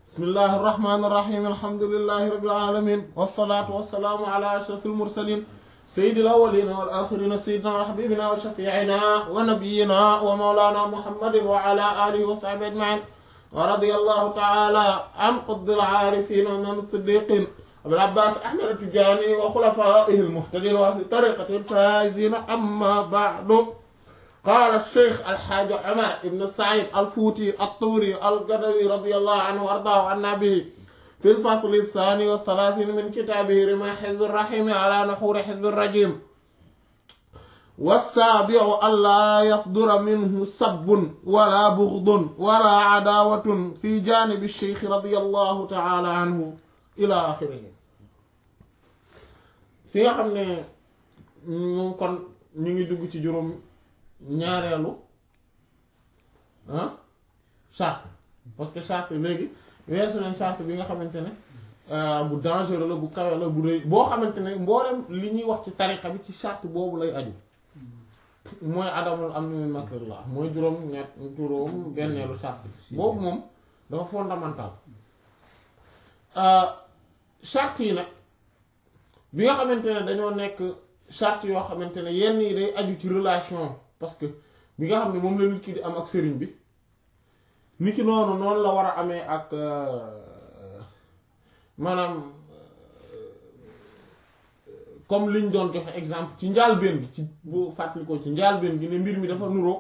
bismillahi irrahmani irrahim alhamdulilahi rabbil alamin wasalaatu wasalaamu ala ashraf almursalin sayidi alawalina wal axirina sayidina wa xabibina wa shafiina wa nabiyina wa mawlana muhammadin wa ala alihi wa sahbi ajmain wa radiya allahu taala an qutbi alaarifin wa imam siddiqin abil abbas ahmad atijani wa xulafaihi almuhtadin wa ahli tariqati alfaizina amma ba'du قال الشيخ الحاج عمر بن سعيد الفوتي الطوري القدوي رضي الله عنه وارضاه عنا به في الفصل الثاني والثلاثين من كتابه رمى حزب الرحيم على نحور حزب الرجيم والسابع ألا يصدر منه سب ولا بغض ولا عداوة في جانب الشيخ رضي الله تعالى عنه إلى آخره في خمنا ممكن نيجي دوغ ci juróom ñaareelu ah charte parce que charte léegi weesu nañ charte bi nga xamante ne bu dangereux la bu kawe la bu rëy boo xamante ne mboolem li ñuy wax ci tariqa bi ci charte boobu lay aju mooy adamul am ni makrillah mooy juróom ñett juróom benneelu charte boobu moom dafa fondamental charte yi nag bi nga xamante ne dañoo nekk charte yoo xamante ne yenn yi day aju ci relation parce que bi nga xam ne moom la nit ki di am ak sëriñ bi nit ki noonu noonu la war a amee ak maanaam comme liñ doon joxe exemple ci njaalbeen gi ci bu fàttalikoo ci njaalbeen gi ne mbir mi dafa nuroog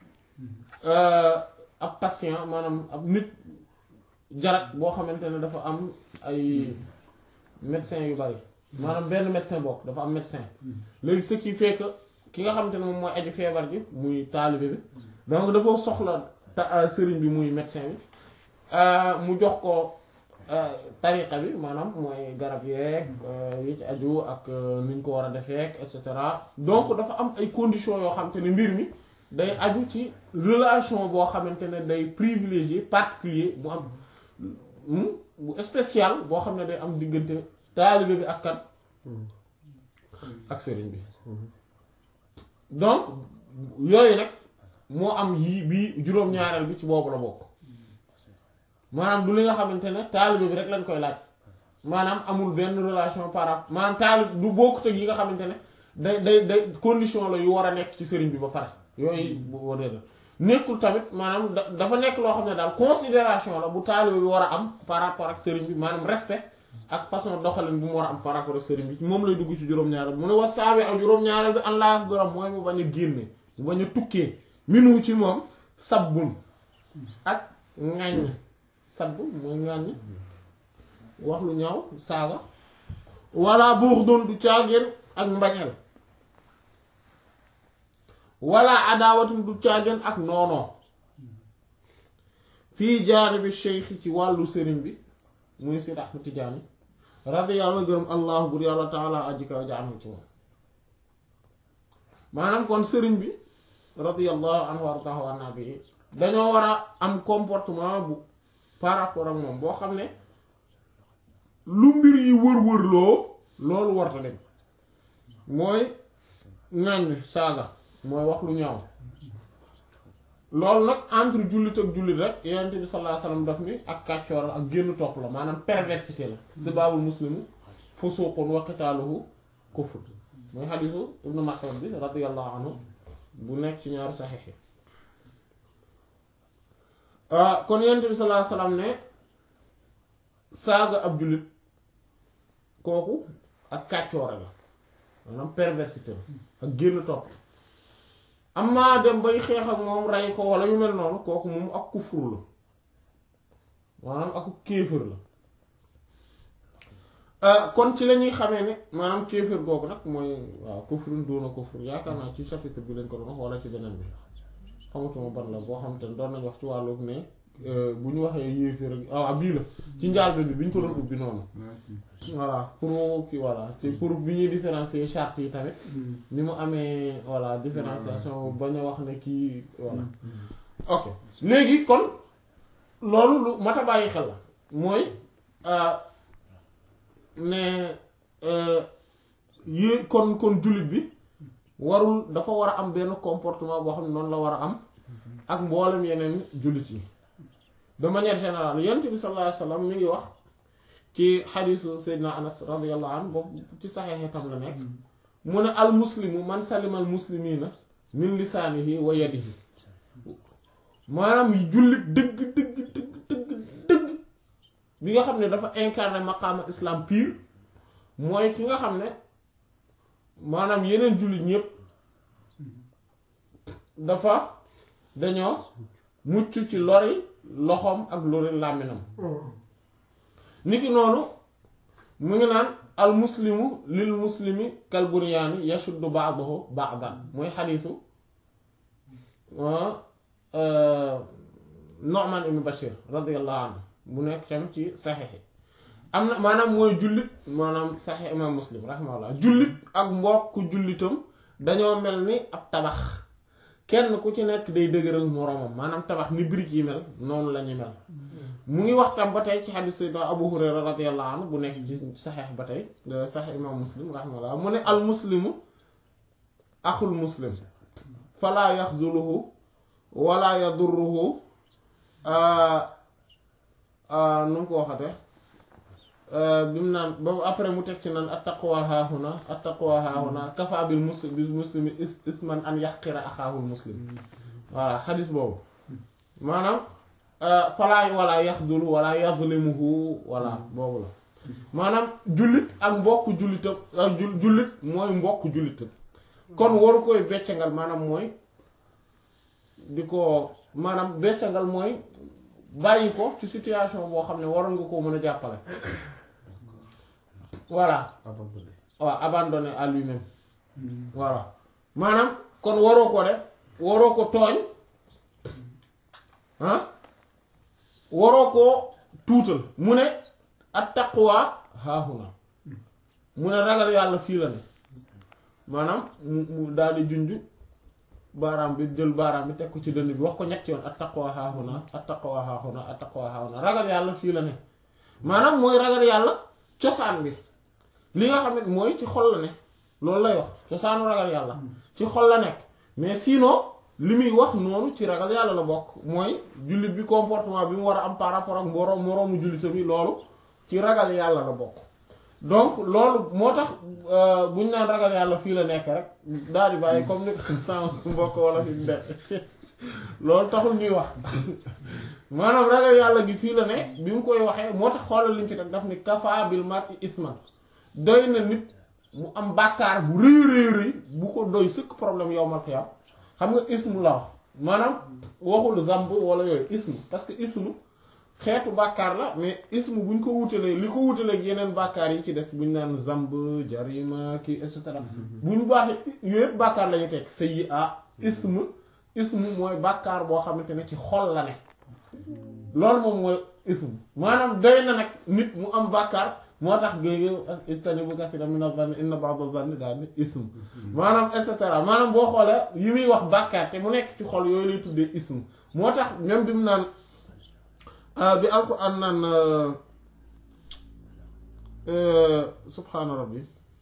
ab patient maanaam ab nit jarat boo xamante ne dafa am ay médecin yu bari maanaam benn médecin bokk dafa am médecin léegi ce qui fait que ki nga xamante ne moom mooy aji feebar ji muy taalibe bi donc dafa soxla ta sëriñ bi muy médecin bi mu jox ko tariqa bi maanaam mooy garab yeeg yi ci aju ak ni ñu ko war a defee et cetera donc dafa am ay conditions yoo xamante ne mbir mi day aju ci relation boo xamante ne day privilégié particulier bu am bu spécial boo xam ne day am diggante taalibe bi ak kan ak sëriñ bi donc yooyu nag moo am yii bii juróom-ñaareel bi ci boobu la bokk maanaam du li nga xamante ne taalibe bi rek lañ koy laaj maanaam amul benn relation par rapport maanaam taalib du bokkut ak yi nga xamante ne day day day condition la yu war a nekk ci sëriñ bi ba pare yooyu boo dee nekkul tamit maanaam dafa nekk loo xam ne daal considération la bu taalibe bi war a am par rapport ak sëriñ bi maanaam respect ak façon doxalin bu mu war a am par rapport ak sëriñ bi moom lay dugg ci juróom-ñaareel mu ne was saabi ak juróom-ñaareel bi an laas doram mooy mu bañ a génne mu bañ a tukkee minu ci moom sabbun ak ŋàññ sabb mooy ŋàññ wax lu ñaaw saaga walla buux doon du caageen ak mbañeel walla adaawatum du caageen ak noonoo fii jaanibi cheikh ci wàllu sëriñ bi muy Seydi Ahmad Tijaani radiyallahu gërëm allah bur yàlla taala aji kaw jaanu ci moom maanaam kon sëriñ bi radiyallahu anhu wardahu anna bi dañoo war a am comportement bu par rapport ak moom boo xam ne lu mbir yi wër-wër loo loolu warta dem mooy ŋàññ saaga mooy wax lu ñaaw loolu nag entre jullit ak jullit rek yonent bi sallallahu alayhi wasallam daf ni ak kàccoor ak génn topp la maanaam perversité la sibaabul muslimu fusuqun wa qitaaluhu kufr mooy xadiisu ibnu Mas'ud bi radiyallahu anhu bu nekk ci ñaari saxiix yi kon yonent bi sallallahu alayhi wasallam ne saaga ab jullit kooku ak kàccoore la maanaam perversité la ak génn topp amma dem bay xeex ak moom rey ko wala yu mel noonu kooku moom ak kufur la maanaam ak kéefër la kon ci la ñuy xamee ne maanaam kéefër googu nag mooy waaw kufrun doona kufur yaakaar naa ci chapitre bi lañ ko doon wax wala ci beneen bi xamatuma ban la boo xam te ne doon nañ wax ci wàllu ne bu ñu waxee yéeféer ak ah bii la ci njaalbeen bi bi ñu ko doon ubbi noonu voilà pour kii voilà ci pour bi ñuy différencier charte yi tamit ni mu amee voilà différenciation bañ a wax ne kii voilà ok léegi kon loolu lu mat a bàyyi xel la mooy ne yé kon kon jullit bi warul dafa war a am benn comportement boo xam ne noonu la war a am ak mboolem yeneen jullit yi de manière générale yonent bi sallallahu alayhi wa sallam mi ngi wax ci xadiisu Seydina Anas radiyallahu anhu boobu ci saxeexi tam la nekk mu ne al muslimu man salima al muslimina min lisaanihi wa yadihi maanaam jullit dëgg dëgg dëgg dëgg dëgg bi nga xam ne dafa incarné maqaama islam pur mooy ki nga xam ne maanaam yeneen jullit ñépp dafa dañoo mucc ci lori loxoom ak lori làmminam niki noonu mu ngi naan al muslimu lil muslimi kal bunyaani yashuddu ba'dahu ba'dan mooy xadiisu Nu'man ibn Bashir radiyallahu anhu bu nekk tam ci saxiix am na maanaam mooy jullit maanaam saxiix imam muslim rahimahullah jullit ak mbokk jullitam dañoo mel ni ab tabax kenn ku ci nekk day dëgëral moroomam maanaam tabax ni brique yi mel noonu la ñu mel mu ngi wax tam ba tey ci xadiis sayyidina Abu Hurayra radiyallahu anhu bu nekk ci saxiix ba tey saxiix imam muslim rahimahullah mu ne al muslimu axul muslim falaa yaxzuluhu wala yadurruhu nu mu ko waxate bi mu naan ba après mu teg ci naan attaqwa haahuna attaqwa haahuna kafa bil muslim bil muslimi isman an yaxqira axaahul muslim voilà xadis boobu maanaam falaa wala yaxdulu wala yazlimuhu wala boobu la maanaam jullit ak mbokk jullitam ak jullit mooy mbokk jullitam kon waru koy beccangal maanaam mooy di ko maanaam beccangal mooy bàyyi ko ci situation boo xam ne waroon nga koo mën a jàppale voilà waaw abandonné à lui-même voilà maanaam kon waroo ko def waroo ko tooñ ah waroo koo tuutal mu ne at taqwa haahuna mu ne ragal yàlla fii la ne maanaam mu mu daal di junj baaraam bi jël baaraam bi teg ko ci dënn bi wax ko ñetti yoon at taqwa haahuna at taqwa haahuna at taqwa haahuna ragal yàlla fii la ne maanaam mooy ragal yàlla cosaan bi li nga xam ne mooy ci xol la ne loolu lay wax cosaanu ragal yàlla ci xol la nekk mais sinon li muy wax noonu ci ragal yàlla la bokk mooy jullit bi comportement bi mu war a am par rapport ak moroom moroomu jullitam yi loolu ci ragal yàlla la bokk donc loolu moo tax bu ñu naan ragal yàlla fii la nekk rek daal di bàyyi comme ni ko sama mbokk wala fi mu loolu taxul ñuy wax maanaam ragal yàlla gi fii la ne bi mu koy waxee moo tax xoolal li mu ci teg daf ni kafa bil mar'i isman doy na nit mu am bàkkaar bu rëy rëy rëy bu ko doy sëkk problème yowmal xiyaam xam nga ismu la wax maanaam waxul zamb wala yooyu ismu parce que ismu xeetu bàkkaar la mais ismu bu ñu ko wutalee li ko wutalee ak yeneen bàkkaar yi ci des bu ñu naan zamb jarima kii et cetera bu ñu baaxee yooyu yëpp bàkkaar la ñu teg sayyi a ismu ismu mooy bàkkaar boo xamante ne ci xol la ne loolu moom mooy ismu maanaam doy na nag nit mu am bàkkaar moo tax géege ijtanibu kasiiran mina zanni inna ba'da zanni daal ni ismu maanaam et cetera maanaam boo xoolee yi muy wax bàkkaar te mu nekk ci xol yooyu lay tuddee ismu moo tax même bi mu naan bi alquran naan subhaana rabbi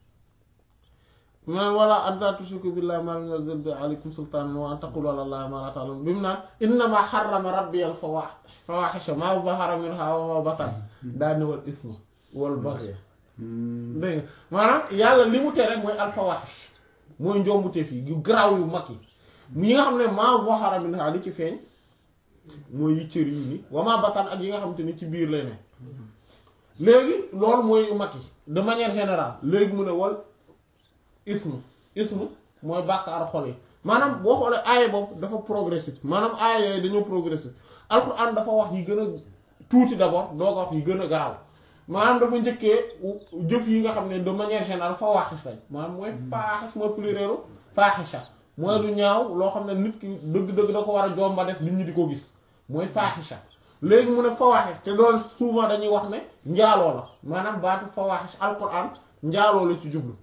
man wala an laa tushriku billahi ma lam yunzil bi alaykum sultaanan wa an taqulu ala allahi ma la ta'lamun bi mu naan innama harrama rabbi al fawahisha ma zahara minha wa ma batan daani wal isma wal baghy dégg nga maanaam yàlla li mu tere mooy al fawahish mooy njombute fii yu garaaw yu mag yi yi nga xam ne ma zahara minha li ci feeñ mooy yu cër yi ni wa ma batan ak yi nga xamante ni ci biir lay ne léegi loolu mooy yu mag yi de manière générale léegi mu ne wal ismu ismu mooy bàkkaar xol yi maanaam boo xoolee aaya boobu dafa progressif maanaam aaya yooyu dañoo progressif alxuraan dafa wax yi gën a tuuti d'abord doo ko wax yi gën a garaaw maanaam dafa njëkkee jëf yi nga xam ne de manière générale fawaaxis lañ maanaam mooy faaxis mooy plurielu faaxisha mooy lu ñaaw loo xam ne nit ki dëgg-dëgg da ko war a jomba def nit ñi di ko gis mooy faaxisha léegi mu ne fawaaxis te loolu souvent dañuy wax ne njaaloo la maanaam baatu fawaaxis alxuraan njaaloo la ci jublu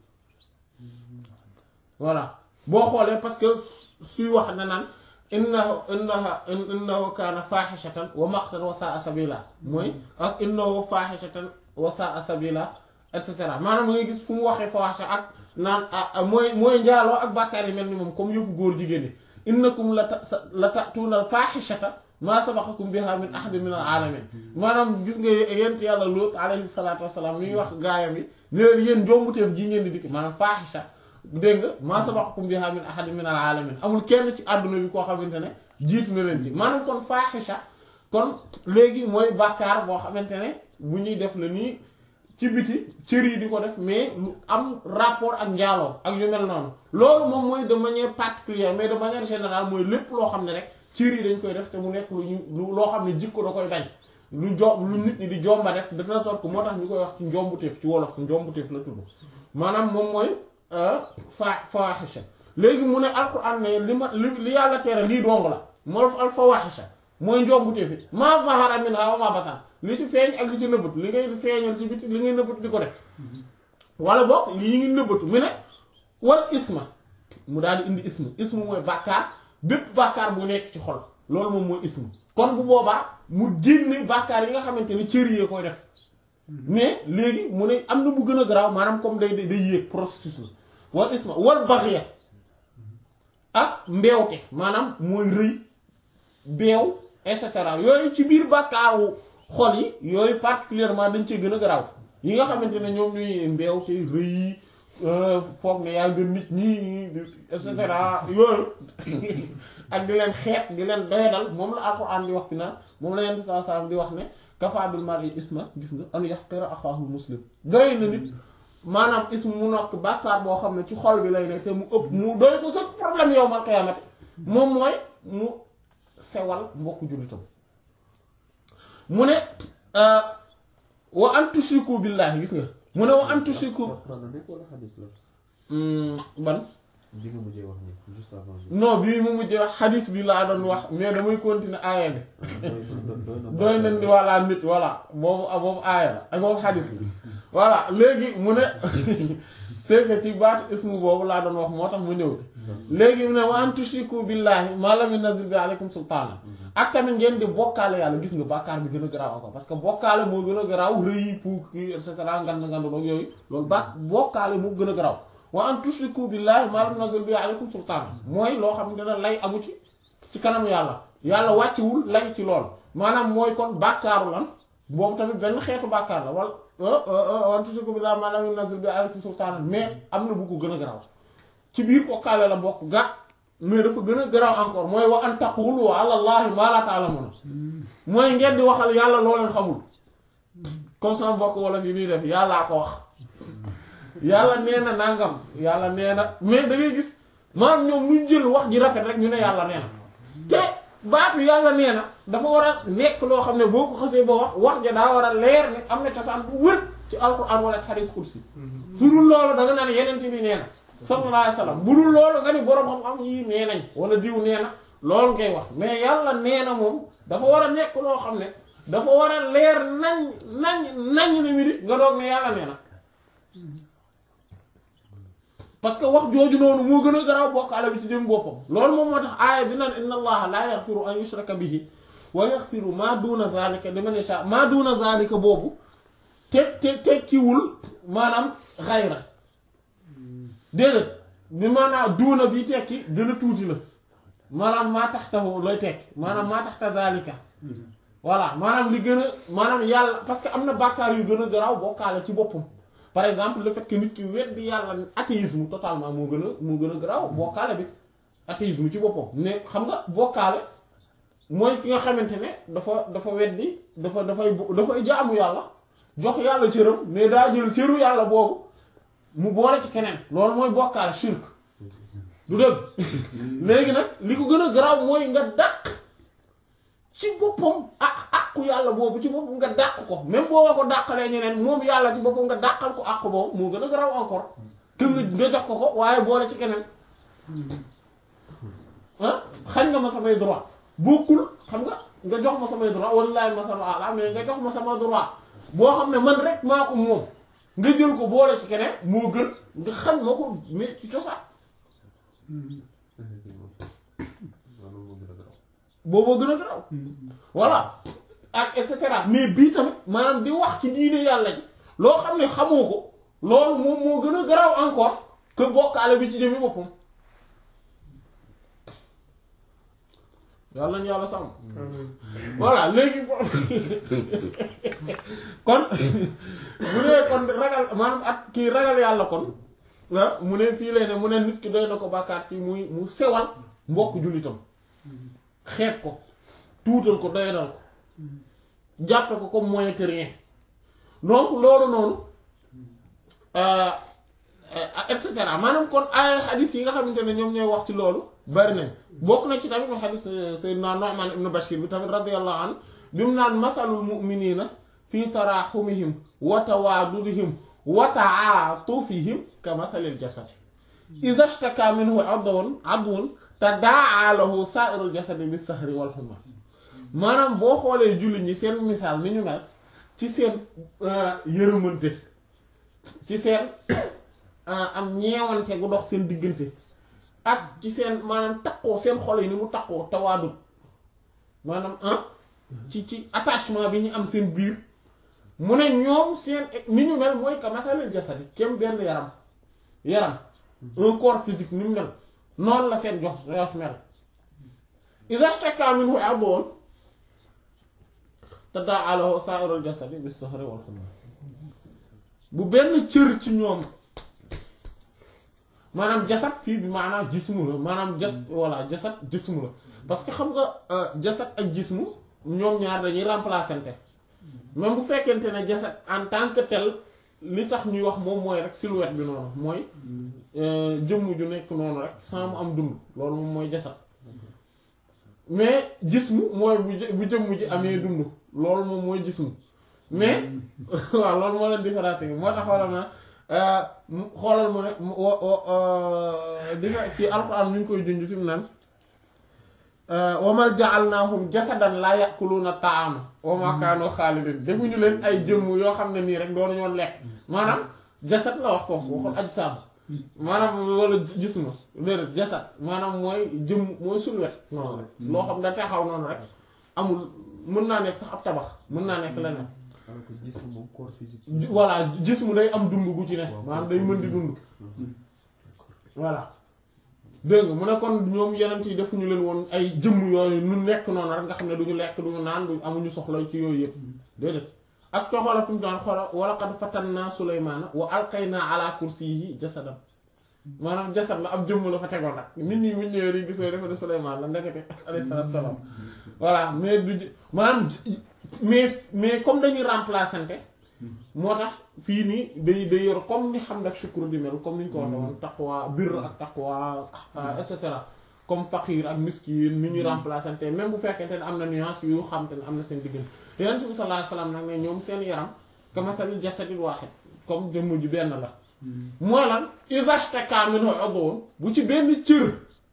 voilà boo xoolee parce que suy wax na naan innahu innaha innahu kaana faaxishatan wa maqtan wa saa sabila mooy ak innahu faaxishatan wa saa sabila et cetera maanaam ngay gis fu mu waxee fawaaxisha ak naan mooy mooy njaaloo ak bàkkaar yi mel ni moom comme yëfu góor jigéen ñi innakum la ta la ta'tuuna al faaxishata maa sabaqakum biha min ahadin min al alamin maanaam gis nga yent yàlla Luut alayhi salaatu wassalaam mi wax gaayam yi ne leen yéen njombuteef gi ngeen di dikk maanaam faahisha dégg nga maa sabaqakum biha min ahadin min al alamin amul kenn ci àdduna bi koo xamante ne jiitu na leen ci maanaam kon faahisha kon léegi mooy bàkkaar boo xamante ne bu ñuy def la nii ci biti cër yi di ko def mais lu am rapport ak njaaloo ak yu mel noonu loolu moom mooy de manière particulière mais de manière générale mooy lépp loo xam ne rek cër yi dañ koy def te mu nekk lu ñu loo xam ne jikko da koy bañ lu jo lu nit ñi di jomba def de telle sorte que moo tax ñu koy wax ci njombuteef ci wolof njombuteef la tudd maanaam moom mooy fa fawahisha léegi mu ne alquran ne li ma li li yàlla tere lii dong la moo al fawahisha mooy njombuteef it maa zahara minha wa ma batan li ci feeñ ak li ci nëbbatu li ngay feeñal ci biti li ngay nëbbatu di ko def wala boog lii ngi nëbbatu mu ne wal isma mu daal di indi isma isma mooy bàkkaar bépp bàkkaar bu nekk ci xol loolu moom mooy isma kon bu boobaa mu génne bàkkaar yi nga xamante ni cër yee koy def mais léegi mu ne am na bu gën a garaaw maanaam comme day day yéeg processus la wal isma wal baxya ak mbeewte maanaam mooy rëy beew et cetera yooyu ci biir bàkkaaru xol yi yooyu particulièrement dañ cee gën a garaaw yi nga xamante ne ñoom ñuy mbeew te rëy foog ne yaa gën nit ñi et cetera yooyu ak di leen xeet di leen doyadal moom la alxuraan di wax fi naan moom la yenn saa saa di wax ne kafaa bil mar'i isma gis nga an yahqira axaahu muslim doy na nit maanaam ism mu nokk bàkkaar boo xam ne ci xol bi lay ne te mu ëpp mu doy ko sa problème yow mal qiyaamati moom mooy mu sewal mbokku jullitam mu ne wa an tushriku billahi gis nga mu ne wa an tushriku ban bi nga mujjee wax ni juste avant non bii mu mujjee wax xadis bi laa doon wax mais damay continuer aaya bi doy nañ di walla nit voilà boobu boobu aaya la ak boobu xadis bi voilà léegi mu ne c'est que ci baatu ismu boobu laa doon wax moo tax mu ñëw léegi mu ne wa an tushriku billahi ma lam yunzil bi aleykum sultaana ak tamit ngeen di bokkaale yàlla gis nga bàkkaar bi gën a garaaw encore parce que bokkaale moo gën a garaaw rëy puuk et cetera ngand ngand noog yooyu loolu ba bokkaale moo gën a garaaw wa an tushriku billahi ma lam yunzil bi aleykum sultaana mooy loo xam ne lay amu ci ci kanamu yàlla yàlla wàccewul lay ci lool maanaam mooy kon bàkkaaru lan boobu tamit benn xeetu bàkkaar la wala wa an tushriku billahi ma lam yunzil bi aleykum sultaana mais am na bu ko gën a garaaw ci biir bokkaale la bokk ga mais dafa gën a garaaw encore mooy wa an taqulu ala allahi ma la ta'lamun mooy ngeen di waxal yàlla loo leen xamul comme sama mbokk wala yi ñuy def yàllaa ko wax yàlla nee na nangam yàlla nee na mais da ngay gis maanaam ñoom luñ jël wax ji rafet rek ñu ne yàlla nee na te baatu yàlla nee na dafa war a nekk loo xam ne boo ko xasee ba wax wax ja daa war a leer ne am na cosaan bu wër ci alquran wala ci hadith kursi su dul loolu da nga naan yeneen bi nee na sallallahu alayhi wasallam bu dul loolu nga ni boroom xam-xam yi nee nañ wala diw nee na loolu ngay wax mais yàlla nee na moom dafa war a nekk loo xam ne dafa war a leer nañ nañ nañ ne mi di nga doog ne yàlla nee na parce que wax jooju noonu moo gën a garaaw bokkaale bi ci dem boppam loolu moom moo tax aaya bi naan inna allaha la yaghfiru an yushraka bihi wa yaghfiru ma duna zalika liman yasha ma duna zalika boobu te te tekkiwul maanaam xayra déedéet bi maanaam duuna bi tekki gën a tuuti la maanaam maa tax taxu looy tekki maanaam maa tax ta zalika voilà maanaam li gën a maanaam yàlla parce que am na bàkkaar yu gën a garaaw bokkaale ci boppam par exemple le fait que nit ki weddi yàlla athéisme totalement moo gën a moo gën a garaaw bokkaale bi athéisme ci boppam ne xam nga bokkaale mooy ki nga xamante ne dafa dafa weddi dafa dafay dafay jaamu yàlla jox yàlla cëram mais daa jël cëru yàlla boobu mu boole ci keneen loolu mooy bokkaale shirk du dëgg léegi nag li ko gën a garaaw mooy nga dàq ci boppam ak àqu yàlla boobu ci boppam nga dàq ko même boo ko dàqalee ñeneen moom yàlla ci boppam nga dàqal ko àqu boobu moo gën a garaaw encore que nga jox ko ko waaye boole ci keneen ah xañ nga ma samay droit bokkul xam nga nga jox ma samay droit wallaahi ma sama ala mais nga jox ma sama droit boo xam ne man rek maa ko moom nga jël ko boole ci keneen moo gën nga xañ ma ko mais ci cosaan booboo gën a garaw voilà ak et cetera mais bii tamit maanaam di wax ci diine yàlla ji loo xam ne xamoo ko loolu moom moo gën a garaw encore que bokkaale bi ci jëmi boppam yàlla nañu yàlla sàmm voilà léegi kon mu ne kon ragal maanaam at kii ragal yàlla kon ah mu ne fii lay ne mu ne nit ki doy na ko bàkkaat ci muy mu sewal mbokk jullitam xeeb ko tuutal ko doyadal ko jàppe ko comme moins que rien donc loolu noonu et cetera maanaam kon ay xadis yi nga xamante ne ñoom ñooy wax ci loolu bari nañ bokk na ci tamit ma xadis sayyidina Nu'man ibn Bashir bi tamit radiyallahu anhu bi mu naan masalul mu'minina fi taraxumihim wa tawaadudihim wa ta'atufihim ka masalil jasad idha ishtaka minhu adwun adwun tadaa'a lahu sa'irul jasadi bis sahri wal humma maanaam boo xoolee jullit ñi seen misaal ni ñu mel ci seen yërëmante ci seen am ñeewante gu dox seen diggante ak ci seen maanaam takkoo seen xol yi ni mu takkoo tawaadut maanaam ah ci ci attachement bi ñu am seen biir mu ne ñoom seen ni ñu mel mooy ka masalil jasadi kem benn yaram yaram un corps physique ni mu mel noonu la seen jox jox mel idha ishtaka minhu 'adwun tadaa'a lahu sa'irul jasadi bis-sahri wal humma bu benn cër ci ñoom maanaam jasad fii bi maanaam jismu la maanaam jas voilà jasad jismu la parce que xam nga jasad ak jismu ñoom ñaar dañuy remplaçante même bu fekkente ne jasad en tant que tel li tax ñuy wax moom mooy rek silhouette bi noonu mooy jëmm ju nekk noonu rek sans mu am dund loolu moom mooy jasad mais jismu mooy bu bu jëmm ji amee dund loolu moom mooy jismu mais waaw loolu moo leen différence yi moo tax xoolal na xoolal mu ne di nga ci alxuraan mi ngi koy junj fi mu naan wa ma ja'alnaahum jasadan laa ya'kuluuna ta'aama wa ma kaanu xaalidin defuñu leen ay jëmm yoo xam ne nii rek doonu ñoon lekk maanaam jasad la wax foofu waxul ajsaam maanaam wala jisma déedéet jasad maanaam mooy jëmm mooy sulwet noonu rek loo xam da taxaw noonu rek amul mën naa nekk sax ab tabax mën naa nekk leneen alors que gis moom corps physique. voilà jismu day am dund gu ci ne maanaam day mën di dund voilà dégg nga mu ne kon ñoom yeneen yi defuñu leen woon ay jëmm yooyu nu nekk noonu rek nga xam ne duñu lekk duñu naan du amuñu soxla ci yooyu yëpp déedéet ak to xoola fi mu daan xoola wa laqad fatanna Sulaymaana wa alqayna ala kursiyyihi jasadan maanaam jasad la ab jëmm la fa tegoon nag nit ñi buñ ñëwee di gis ne dafa di Sulaymaan la ndekete alayhi salaatu wa salaam voilà mais du maanaam mais mais comme dañuy remplaçante moo tax fii nii day day yor comme ni xam nag shukru di mel comme ni ñu ko waxee woon taqwa birr ak taqwa et cetera comme faqir ak miskin ni ñuy remplaçante même bu fekkente ne am na nuance yu xam te ne am na seen diggante yonent bi sallallahu alayhi wasallam nag ne ñoom seen yaram kamasalil jasadil wahid comme jëmm ji benn la mooy lan iza ishtaka minhu udwun bu ci benn cër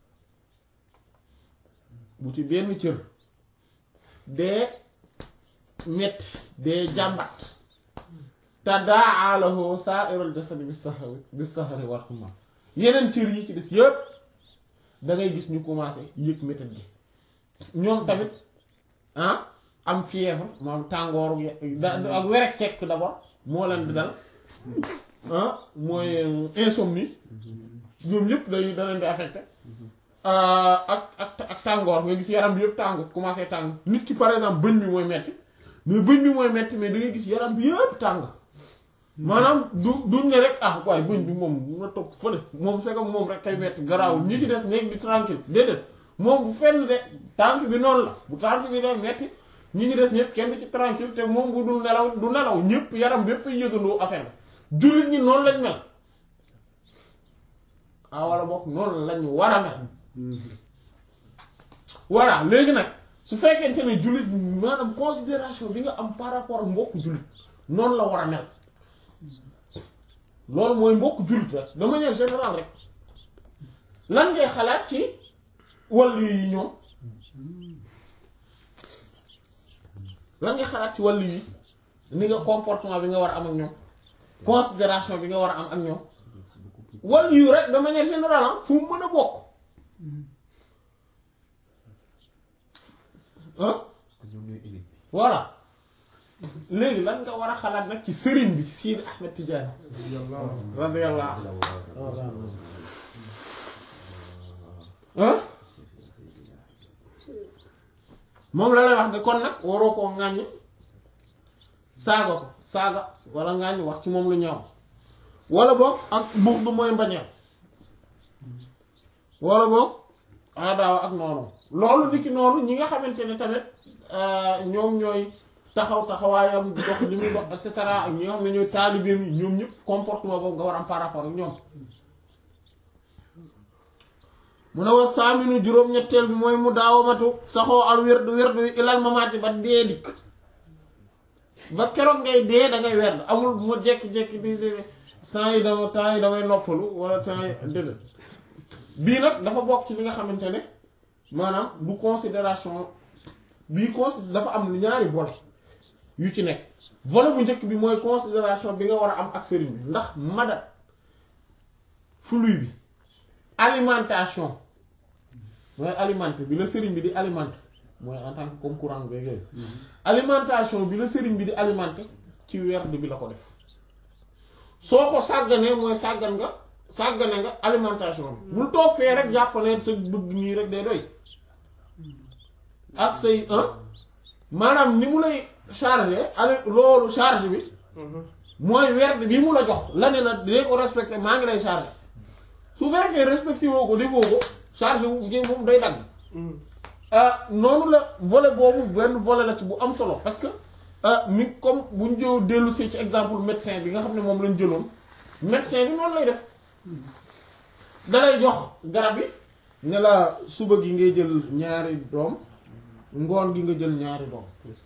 bu ci benn cër dee metti dee jàmbat tadaa lahu sa'irul jasadi bis sahri bis sahri wal humma yeneen cër yi ci des yëpp da ngay gis ñu commencé yëg métit gi ñoom tamit ah am fièvre moom tàngooru da ak werek kekk d'abord moo leen di dal ah mooy insomnie ñoom ñëpp day da leen di affecté ak ak ak tàngoor nga gis yaram bi yëpp tàng commencé tàng nit ki par exemple bëñ bi mooy metti mais bëñ bi mooy metti mais da ngay gis yaram bi yëpp tàng maanaam du duñ ne rek ah waaye bëñ bi moom na topp fële moom c'est comme moom rek kay metti garaawul ñi ci des nekk di tranquille déedéet moom bu fenn de tànk bi noonu la bu tànk bi day metti ñi ci des ñëpp kenn du ci tranquille te moom bu dul nelaw du nelaw ñëpp yaram bi yëpp ay yëgandoo affaire bi jullit ñi noonu lañ mel ah wala boog noonu lañ war a mel voilà léegi nag su fekkente ne jullit maanaam considération bi nga am par rapport ak mbokk jullit noonu la war a mel loolu mooy mbokk jullit rek de manière générale rek lan ngay xalaat ci wàllu yi ñoom lan ngay xalaat ci wàllu yi ni nga comportement bi nga war a am ak ñoom considération bi nga war a am ak ñoom wàllu yu rek de manière générale fu mu mën a bokk ah voilà léegi lan nga war a xalaat nag ci sëriñ bi Sidi Ahmed Tidiane radiyallahu ah moom la lay wax ne kon nag waroo koo ŋàññ saaga ko saaga wala ŋàññ wax ci moom lu ñaaw wala boog ak buux du mooy mbañeel wala boog aadaawa ak noonu loolu niki noonu ñi nga xamante ne tamit ñoom ñooy taxaw taxawaayam dox li muy dox et cetera ak ñi nga xam ne ñooy taalibeem yi ñoom ñëpp comportement boobu nga war am par rapport ak ñoom mu ne wa saaminu juróom-ñetteel bi mooy mu daawamatu saxoo al werdu werdu yi ilal mamaati ba dee dikk ba keroog ngay dee da ngay werd amul mu jekki-jekki di di temps yi dama temps yi damay noppalu wala temps yi déedéet bii nag dafa bokk ci li nga xamante ne maanaam du considération bii consi dafa am ñaari volet yu ci nekk volet bu njëkk bi mooy considération bi nga war a am ak sëriñ bi ndax madat flux bi alimentation mooy alimenté bi la sëriñ bi di alimenté mooy en tant que comme courant bi yooyu alimentation bi la sëriñ bi di alimenté ci werd bi la ko def soo ko sàgganee mooy sàggan nga sàggane nga alimentation bi bul toog fee rek jàpp ne sa bëgg nii rek day doy ak say un maanaam ni mu lay chargé ale loolu charge bi mooy werd bi mu la jox la ne la dee ko respecté maa ngi lay chargé su fekkee respecté woo ko defoo ko charge wu jëm moom day dagg noonu la volet boobu benn volet la ci bu am solo parce que mi comme bu ñu jëw dellu see ci exemple médecin bi nga xam ne moom lañ jëloon médecin bi noonu lay def dalay jox garab yi ne la suba gi ngay jël ñaari doom ngoon gi nga jël ñaari doom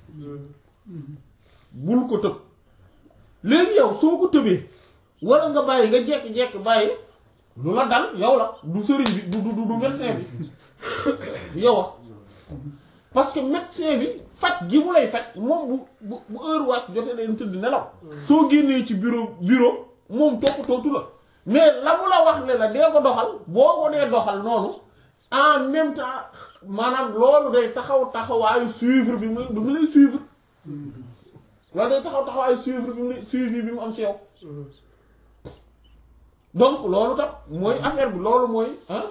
bul ko tëb léegi yow soo ko tëbee wala nga bàyyi nga jekki-jekki bàyyi lu la dal yow la du sëriñ bi du du du médecin bi yow a parce que médecin bi faj gi mu lay faj moom bu bu bu heure wàcc jotee leen tëdd nelaw soo génnee ci bureau bureau moom toppatootu la mais la mu la wax ne la dee ko doxal boo ko dee doxal noonu en même temps maanaam loolu day taxaw taxawaayu suivre bi mu bi mu lay suivre loolu day taxaw taxawaayu suivre bi mu lay suivi bi mu am ci yow donc loolu tam mooy affaire bi loolu mooy ah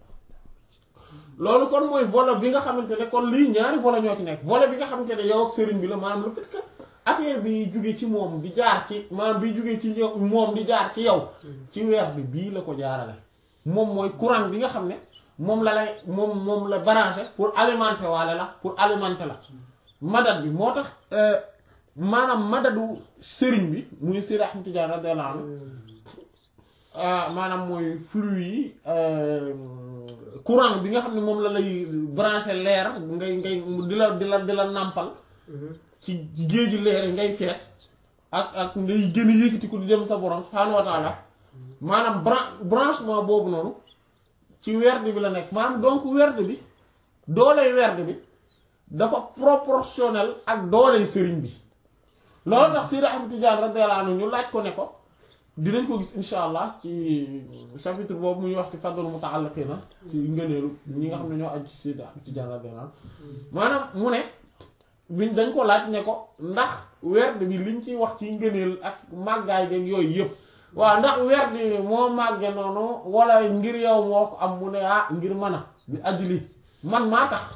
loolu kon mooy volet bi nga xamante ne kon lii ñaari volet ñoo ci nekk volet bi nga xamante ne yow ak sëriñ bi la maanaam le fait que affaire bi jóge ci moom di jaar ci maanaam bi jóge ci yow moom di jaar ci yow ci weer bi bii la ko jaarale moom mooy courant bi nga xam ne moom la lay moom moom la branché pour alimenter waale la pour alimenter la madat bi moo tax maanaam madadu sëriñ bi muy Seydi Ahmad Tijaan radiyallahu anhu maanaam mooy flux yi courant bi nga xam ne moom la lay branché leer ngay ngay di la di la di la nàmpal ci géeju leer yi ngay fees ak ak ngay gën a yëkkati ko di dem sa borom subhaanahu wa taala maanaam bran branchement boobu noonu ci werd bi la nekk maanaam donc werd bi dooley werd bi dafa proportionnel ak dooley sëriñ bi loolu tax Seydi Ahmad Tijaan radiyallahu anhu ñu laaj ko ne ko dinañ ko gis insha allah ci chapitre boobu muy wax ci fadlu muta'alliqina ci ngëneelu ñi nga xam ne ñoo aju ci Seydi Ahmad Tijaan radiyallahu anhu maanaam mu ne biñ dañ ko laaj ne ko ndax werd bi liñ ciy wax ci ngëneel ak màggaay geeg yooyu yëpp waaw ndax werd bi moo màgge noonu wala ngir yow moo ko am mu ne ah ngir mën a bi ajli man maa tax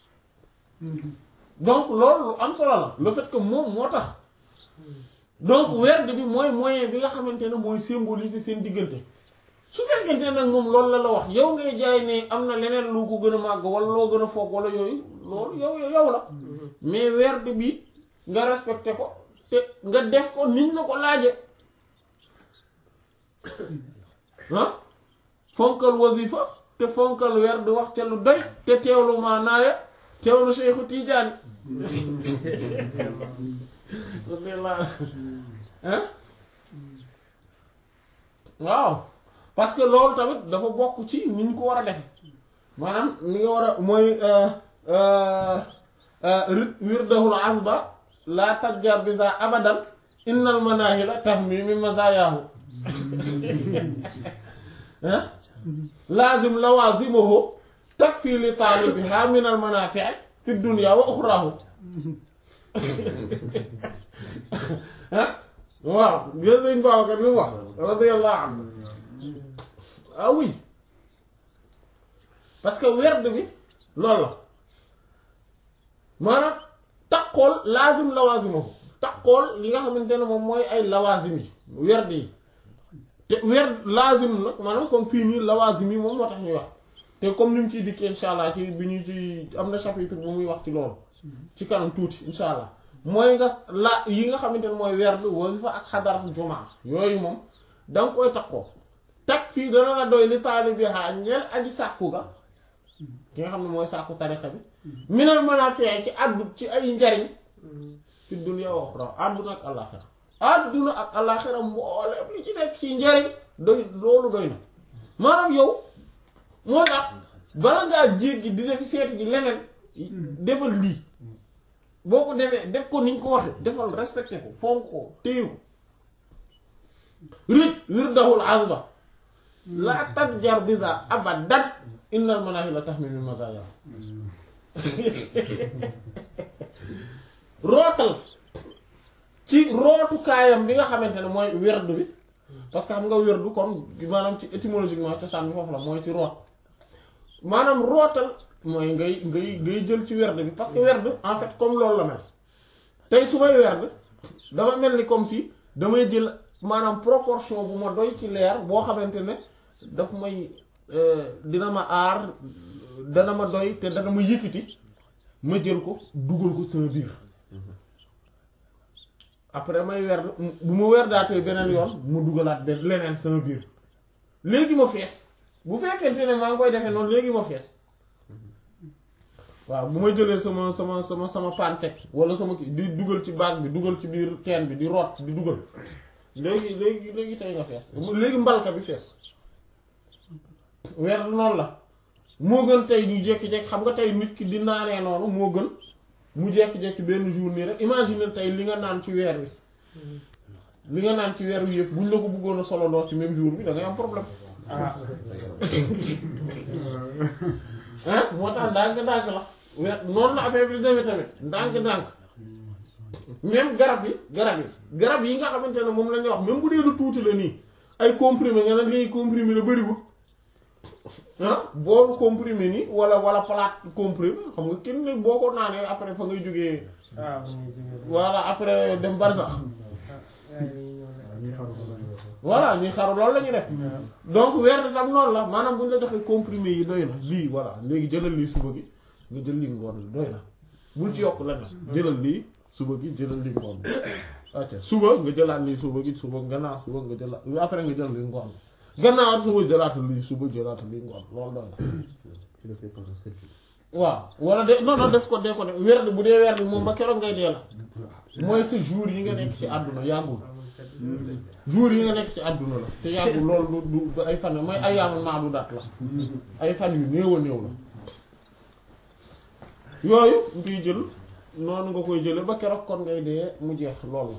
donc loolu lu am solo la le fait que moom moo tax donc werd bi mooy moyen bi nga xamante ne mooy symboliser seen diggante su fekkente nag moom loolu la la wax yow ngay jaay ne am na leneen lu ko gën a màgg wala loo gën a foog wala yooyu loolu yow yow la mais werd bi nga respecté ko te nga def ko niñ la ko laaje ah fonkal wasifa te fonkal werd wax ca lu doy te teewlu maanaaya teewlu Seexu Tijaani waaw parce que loolu tamit dafa bokk ci ni ñu ko war a defe maanaam ni nga war a mooy wirdahul azba la tajjar bi za abadan innal manahila tahmi min mazayaahu lazim lawazimuhu takfi li taalibiha min al manafi'i fi dunya wa ukhrahu waaw gis nañ Babacar li mu wax radiyallahu anhu ah oui parce que werd bi loolu la maanaam takkool laazim lawazimahu takkool li nga xamante ne moom mooy ay lawazim yi werd yi te werd laazim nag maanaam comme fii nii lawazim yi moom moo tax ñuy wax te comme ni mu ciy dikkee insha allah ci bi ñu ci am na chapitre bu muy wax ci loolu ci kanam tuuti insha allah mooy nga la yi nga xamante ne mooy werd wasifa ak xadaratu jumaa yooyu moom danga koy takkoo takk fii dana la doy li taalibi xaa ñeel aji sàkku ga ki nga xam ne mooy sàkku tarixa bi minal manaafi' ci àddu ci ay njariñ fi dunya wa uxra àdduna ak àllaaxira àdduna ak àllaaxira mbooleem li ci nekk ci njariñ doy loolu doy na maanaam yow moo tax bala ngaa jéggi di def seeti ji leneen defal lii boo ko defee def ko niñ ko waxe defal respecté ko fonk ko téye ko rit wirdahul azba la tadjar biza abadan innal manahila tahmilul mazaya rootal ci rootukaayam bi nga xamante ne mooy werdu bi parce que xam nga werdu kon maanaam ci étymologiquement cosaan bi foofu la mooy ci root maanaam rootal mooy ngay ngay ngay jël ci werd bi parce que werd en fait comme loolu la mel tey su may werd dama mel ni comme si damay jël maanaam proportion bu ma doy ci leer boo xamante ne daf may dina ma aar dana ma doy te dana ma yëkkati ma jël ko dugal ko sama biir après may werd bu ma werdaatee beneen yoon ma dugalaat benn leneen sama biir léegi ma fees bu fekkente ne maa ngi koy defee noonu léegi ma fees waaw bu may jëlee sama sama sama sama pantec wala sama kii di dugal ci baag bi dugal ci biir teen bi di root di dugal léegi léegi léegi tey nga fees léegi mbalka bi fees weer noonu la moo gën tey ñu jékki-jékki xam nga tey nit ki di naanee noonu moo gën mu jékki-jékki benn jour nii rek imagine tey li nga naan ci weer wi li nga naan ci weer wi yëpp buñ la ko bëggoon a solo ndox ci même jour bi da ngay am problème ah moo tax ndànk-ndànk la weer noonu la affaire bi demee tamit ndànk-ndànk même garab yi garab yi garab yi nga xamante ne moom la ñuy wax même bu dee lu tuuti la nii ay comprimé nga ne léegi comprimé la bëriwul ah boolu comprimé nii wala wala plate comprimé xam nga kenn ne boo ko naanee après fa ngay jógee voilà après dem barsax voilà ñuy xaru loolu la ñuy def donc weer tam noonu la maanaam bu ñu la joxee comprimé yi doy na lii voilà léegi jëlal lii suba gi nga jël lii ngoon la doy na bul ci yokk la jëlal lii suba gi jëlal lii ngoon acca suba nga jëlaat lii suba gi suba gannaaw suba nga jëlaat après nga jël lii ngoon gannaaw suba jëlaat lii suba jëlaat lii ngoon loolu doy na waaw wala de non non def ko dee ko def werd bu dee werd moom ba keroog ngay dee la mooy sa jour yi nga nekk ci àdduna yàggul jour yi nga nekk ci àdduna la te yàggul loolu du du ay fan mooy ay yaamu maadu daat la ay fan yu néew a néew la yooyu ngay jël noonu nga koy jële ba keroog kon ngay dee mu jeex loolu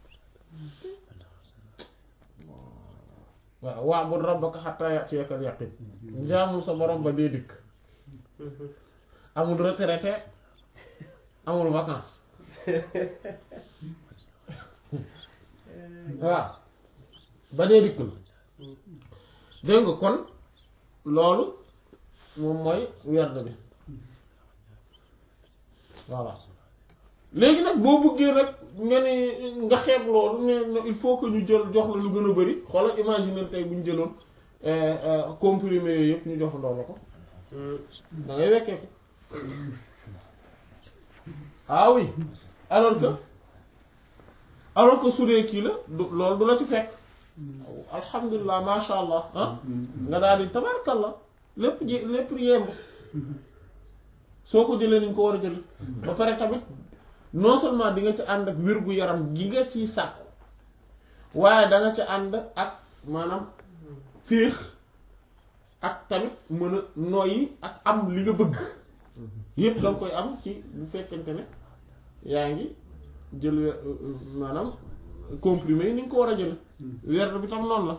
waaw wa'bud rabbaka hatta ya'tiyakal yaqin jaamul sa borom ba dee dikk amul retraité amul vacances waaw ba dee dikk la dégg nga kon loolu moom mooy werd bi voilà léegi nag boo bëggee nag nga ne nga xeeb loolu ne il faut que ñu jël jox la lu gën a bari xoolal imaginer tey bu ñu jëloon comprimé yooyu yëpp ñu jox ndoo la ko da ngay wekkee ko ah oui alors que alors que su dee kii la du loolu du la ci fekk alhamdulilah masha allah ah nga daal di tabarkalla lépp ji lépp yemb soo ko jëlee ni ñu ko war a jël ba pare tamit non seulement di nga ci ànd ak wér-gu-yaram gi nga ciy sàkku waaye da nga ci ànd ak maanaam féex ak tamit mën a noyyi ak am li nga bëgg yépp da nga koy am ci bu fekkente ne yaa ngi jël maanaam comprimé yi ni nga ko war a jël werd bi tam noonu la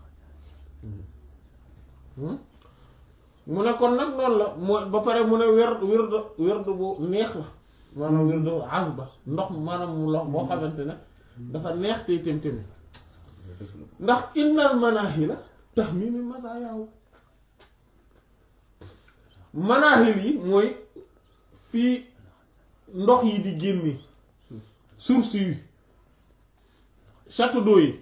mu ne kon nag noonu la moo ba pare mu ne werd werd werd bu neex la maanaam werd azba ndox maanaam mu lox boo xamante ne dafa neex tey tém-témi ndax innal manahil la tahmimi mazaayahu manahil yi mooy fii ndox yi di génne source yi château d'eau yi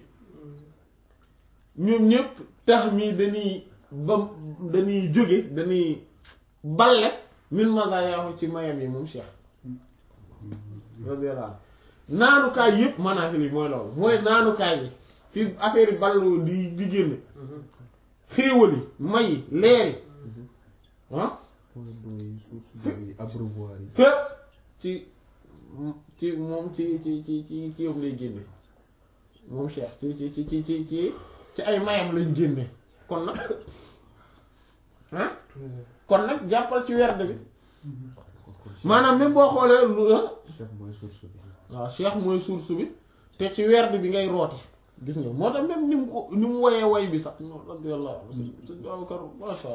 ñoom ñëpp tax mi dañuy ba dañuy jóge dañuy balle min mazaayahu ci mayam yi moom Cheikh radiyallahu anhu naanukaay yëpp manaaxil yi mooy loolu mooy naanukaay yi fi affaire yi ballu di di génne xéewal yi may yi leer yi ah point d'eau yi source d'eau yi abreuvoir yi fépp ci ci moom ci ci ci ci ci yow lay génne moom Cheikh ci ci ci ci ci ci ci ay mayam lañ génne kon nag ah kon nag jàppal ci werd bi maanaam même boo xoolee lu Cheikh mooy source bi waaw Cheikh mooy source bi te ci werd bi ngay roote gis nga moo tax même ni mu ko ni mu woyee woy bi sax non radiyallahu anhu sëñ sëñ Babacar masha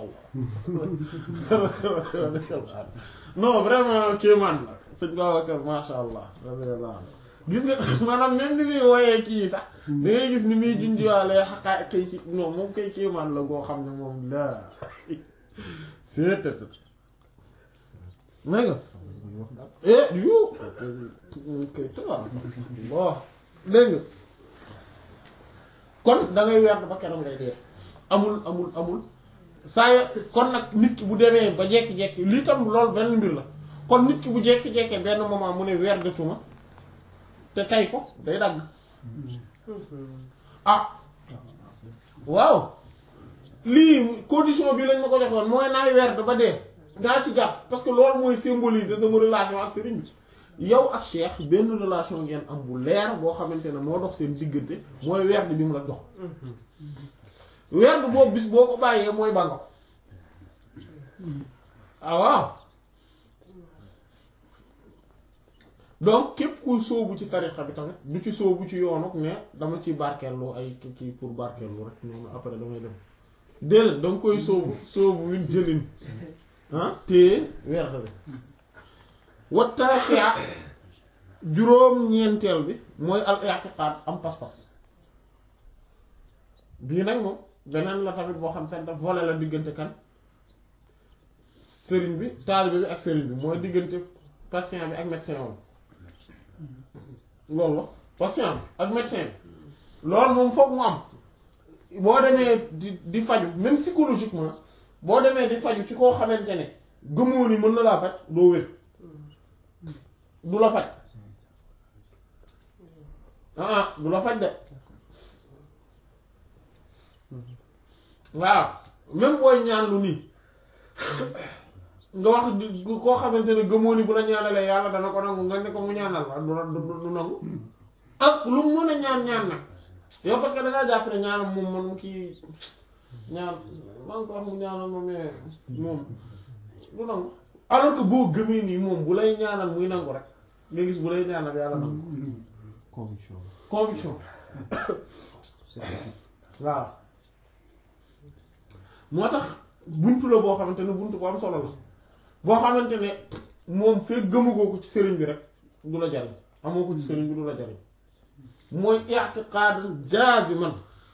Allah non vraiment kéemaan la sëñ Babacar masha Allah radiyallahu anhu gis nga maanaam même ni muy woyee kii sax da ngay gis ni muy junjiwaalee xaqaa kay ci non moom kay kéemaan la goo xam ne moom la c'est may nga muy wax daal eh yu kay tabaar bon dégg nga kon da ngay werd ba keroog ngay dee amul amul amul saa yo kon nag nit ki bu demee ba jekki-jekki lii tam loolu benn mbir la kon nit ki bu jekki-jekkee benn moment mu ne werdatuma te tay ko day dagg ah waaw lii condition bi lañ ma ko joxoon mooy naay werd ba dee ngaa ci jàpp parce que loolu mooy symboliser sama relation ak sëriñ bi yow ak Cheikh benn relation ngeen am bu leer boo xamante ne moo dox seen diggante mooy werd bi mu la dox werd boobu bis boo ko bàyyee mooy ba nga ah waaw donc képp kuy sóobu ci tarixa bi tamit du ci sóobu ci yoonu ne dama ci barkeellu ay kii pour barkeellu rek noonu après damay dem déedéet danga koy sóobu sóobu win jëlin ah téye werd bi wattaasia juróom-ñeenteel bi mooy al i'tiqad am pas-pas bii nag moom beneen la tamit boo xam te daf volet la diggante kan sëriñ bi taalibe bi ak sëriñ bi mooy diggante patient bi ak médecin woon loolu la patient bi ak médecin bi loolu moom foog mu am boo demee di di faju même psychologiquement boo demee di faju ci koo xamante ne gëmoo ni mën na laa faj doo wér du la faj ah du la faj de waaw même booy ñaan lu nii nga wax di koo xamante ne gëmoo ni bu la ñaanalee yàlla dana ko nangu nga ne ko mu ñaanal la du du nangu ak lu mu mën a ñaan ñaan nag yow parce que da ngaa jàpp ne ñaanam moom man mu kii ñaan maa ngi ko wax mu ñaanal ma mais moom du nangu alors que boo gëmee nii moom bu lay ñaanal muy nangu rek nga gis bu lay ñaanal yàlla nangu conviction conviction certitude waaw moo tax buntu la boo xamante ne buntu bu am solo la boo xamante ne moom fekk gëmugoo ko ci sëriñ bi rek du la jariñ amoo ko ci sëriñ bi du la jariñ mooy i'tiqaad jaaziman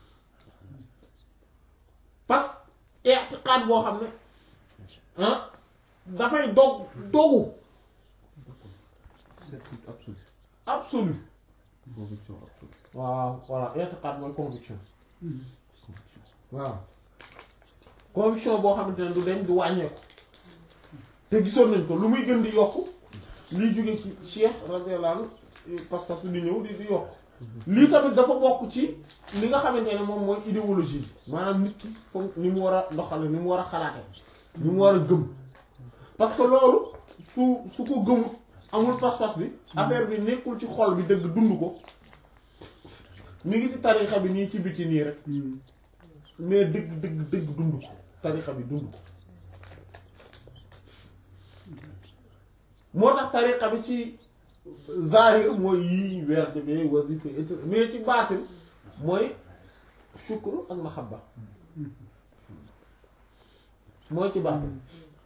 parce que i'tiqaad boo xam ne ah dafay dog dogu certitude absolue absolu conviction absolue waaw voilà i'tiqaad mooy conviction conviction waaw conviction boo xamante ne du deñ du wàññeeku te gisoon nañ ko lu muy gën di yokk liy jóge ci Cheikh radiyallahu anhu parce que di ñëw di di yokk lii tamit dafa bokk ci li nga xamante ne moom mooy idéologie bi maanaam nit ki foog ni mu war a doxale ni mu war a xalaate ni mu war a gëm parce que loolu su su ko gëmut amul pas-pas bi affaire bi nekkul ci xol bi dëgg dund ko mi ngi ci tarixa bi nii ci biti nii rek mais dëgg dëgg dëgg dund ko tarixa bi dund ko moo tax tarixa bi ci zahir mooy yii werde bi wasifa et cetera mais ci baatin mooy shukru ak mahabba mooy ci baatin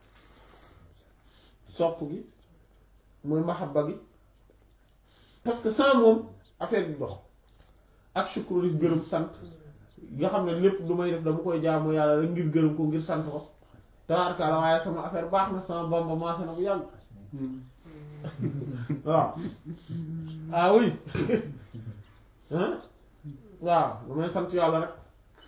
sopp gi mooy mahabba gi parce que sans moom affaire bi dox ak shukru di gërëm sant nga xam ne lépp lu may def dama koy jaamu yàlla rek ngir gërëm ko ngir sant ko tabaraka la waaye sama affaire baax na sama bamba maase na bu yàgg waaw ah oui hein waaw damay sant yàlla rek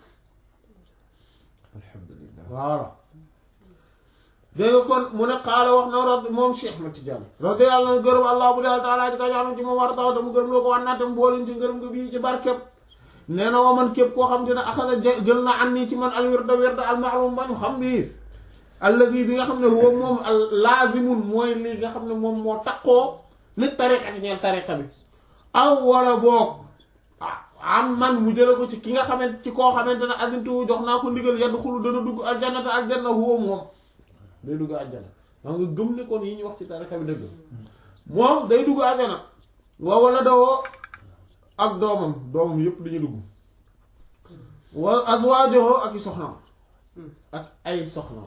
alhamdulillah voilà dégg nga kon mu ne xaala wax na rad moom Cheikh Ahmed Tidiane radiyallahu anhu gërëm allah bu dee taala ji ka jaanam ci moom war a taw tam gërëm loo ko war naa tam boolin ci ngërëm nga bii ci barkeb nee na wa man képp koo xam te ne axada jël na an nii ci man al wirda wirda al ma'lum bañu xam bii alladi bi nga xam ne huwa moom al laazimun mooy li nga xam ne moom moo takkoo li tariqa ci ñeel tariqa bi aw wala boog am man mu jële ko ci ki nga xamante ci koo xamante ne adintu jox naa ko ndigal yaddu xulu dana dugg aljannata aljanna huwa moom day dugg aljana maa nga gëm ne kon yi ñu wax ci tariqa bi dëgg moom day dugg aljana wa wala dawoo ak doomam doomam yépp dañuy dugg wa azwaajuhu ak i soxnaam ak ay soxnaam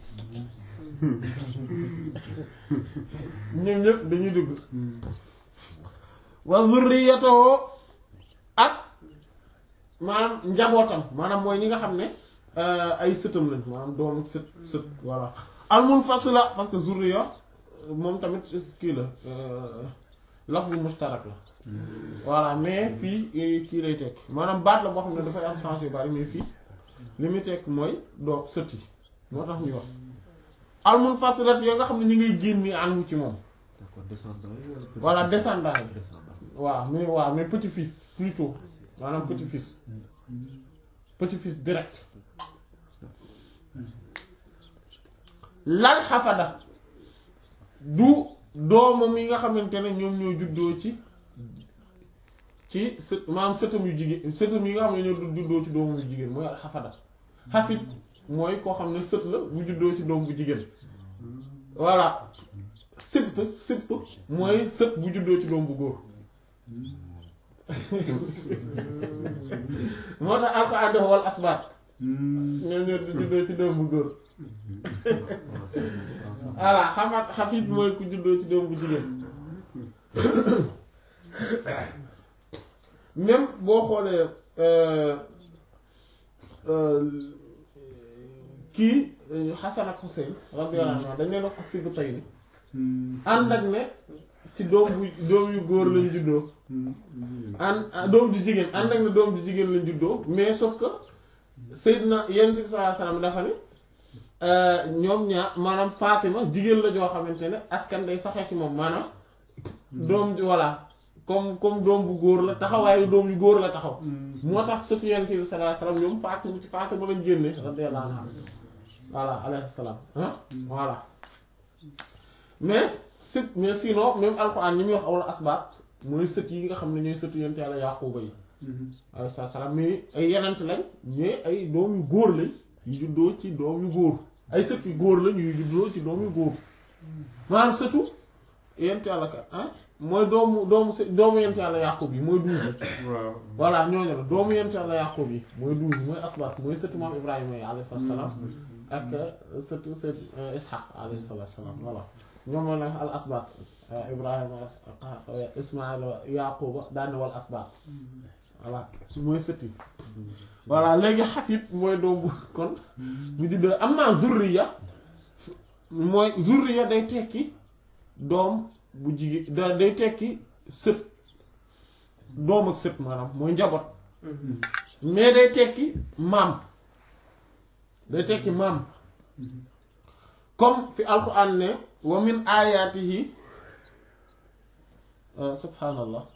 ñoom ñépp dañuy dugg wa zurriyatuhu ak maanaam njabootam maanaam mooy ñi nga xam ne ay sëtam lañ maanaam doom sët sët voilà almunfasila parce que zurriya moom tamit kii la lafzu mustarak la voilà mais fii kii lay tekk maanaam baat la boo xam ne dafay am sens yu bari mais fii li muy tekk mooy doom sët yi moo tax ñuy wax almunfasilat yoo nga xam ne ñi ngay génn àndu ci moom d'accord descendant yi wala petit- voilà descendant yi descendant waaw mais waaw mais petit fils plutôt maanaam petit fils petit fils direct lal xafada du doomam yi nga xamante ne ñoom ñoo juddoo ci ci sët maanaam sëtam yu jigéen sëtam yi nga xam ne ñoo juddoo ci doomam yu jigéen mooy al xafada xafit mooy koo xam ne sët la bu juddoo ci doom bu jigéen voilà sibt sibt mooy sët bu juddoo ci doom bu góor moo tax alxuraan dafa wal asbaat ñoom ñoo juddoo ci doom bu góor voilà xamat xafit mooy ku juddoo ci doom bu jigéen même boo xoolee euh, euh, kii Xasan ak Xuseyn radiyallahu anhu dañ leen wax asibu tay ni ànd ak ne ci doom bu doom yu góor lañ juddoo ànd doom ju jigéen ànd ak ne doom ju jigéen lañ juddoo mais sauf que Seydina Yonent bi sallallahu alayhi wasallam dafa ne ñoom ñaar maanaam Fatima jigéen la joo xamante ne askan day saxee ci moom maanaam doom ji voilà comme comme doom bu góor la taxawaayu doom yu góor la taxaw moo tax sëtu Yonent bi sallallahu alayhi wasallam ñoom Fatima ci Fatima lañ génne radiyallahu anha voilà alayhi salaam ah voilà mais sët mais sinon même alxuraan ñi muy wax awla asbaat mooy sët yi nga xam ne ñooy sëtu yonent yàlla Yaquba yi alayhi salaam mais ay yenent lañ mais ay doom yu góor lañ yu juddoo ci doom yu góor ay sët yu góor lañ yu juddoo ci doom yu góor maanaam sëtu yonent yàlla ka ah mooy doomu doomu së doomu yonent yàlla Yaqub yi mooy douze waaw voilà ñooñu la doomu yonent yàlla Yaqub yi mooy douze mooy asbaat mooy sëtu maam Ibrahima yi alayhi salaam ak sëtu sët Ishaq alayhi salaam voilà ñoom la al asbaat Ibrahima Ismaïla Yaquba daane wal asbaat voilà mooy sët yi voilà léegi xafit mooy doom bu kon bu juddoo am naa zurriya mooy zurriya day tekki doom bu jigéen da day tekki sët doom ak sët maanaam mooy njaboot mais day tekki maam day tekki maam comme fi alquran ne wa min ayatihi subhanallah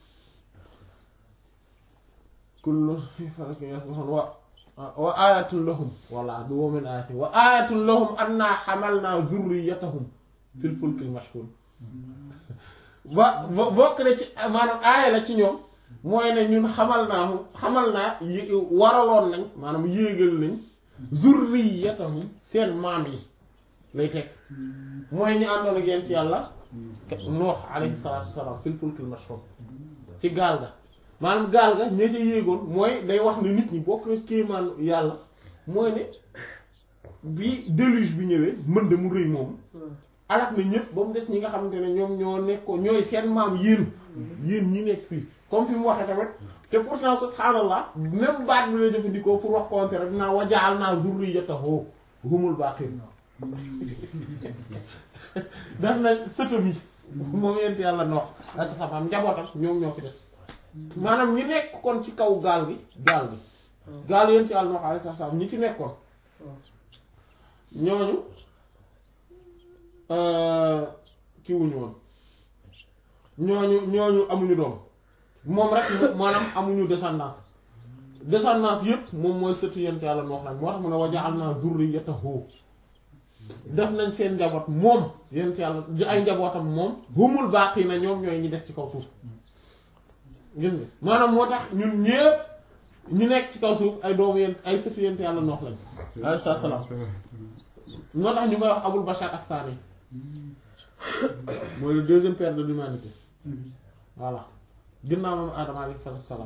kullu falakin yasbahun wa wa ayatun lahum walla du wa min ayatihi wa ayatun lahum anna hamalna zurriyatahum fil fulkil mashhun ba bo- bokk na ci maanaam aaya la ci ñoom mooy ne ñun xamal naa mu xamal naa yi- waraloon nañ maanaam yéegal nañ zurriyatahum seen maam yi lay teg mooy ñu àndoon ak yent yàlla Nuux alayhi salaatu wasalaam fil fulkil mashhun ci gaal ga maanaam gaal ga ña ca yéegoon mooy day wax ne nit ñi bokk na ci kéemaan yàlla mooy ne bi déluge bi ñëwee mënd mu rëy moom alak na ñëpp ba mu des ñi nga xamante ne ñoom ñoo nekkoon ñooy seen maam yéen yéen ñi nekk fii comme fi mu waxee tamit te pourtant subhaanallah même baat bi lay jëfandikoo pour wax contraire rek naa wajaal naa zurriyatahu humul baaqiin daf na sëtam yi moom yent yàlla noox ay sa xam njabootam ñoom ñoo fi des maanaam ñi nekk kon ci kaw gaal gi gaal gi gaal yent yàlla noox ay sa xam ñi ci nekkoon ñooñu ki wuñu woon ñooñu ñooñu amuñu doom moom rek maanaam amuñu descendance descendance yëpp moom mooy sëtu yent yàlla noox nag moo tax mu ne wa ja'alna zurriyatahu def nañ seen njaboot moom yent yàlla ay njabootam moom humul baaqiina ñoom ñooy ñi des ci kaw suuf gis nga maanaam moo tax ñun ñépp ñu nekk ci kaw suuf ay doomu yent ay sëtu yent yàlla noox lañ alayhi salaam moo tax ñu koy wax abul bashar as-sani mooy le deuxième père de l'humanité voilà ginnaaw moom Adama alayhi salaam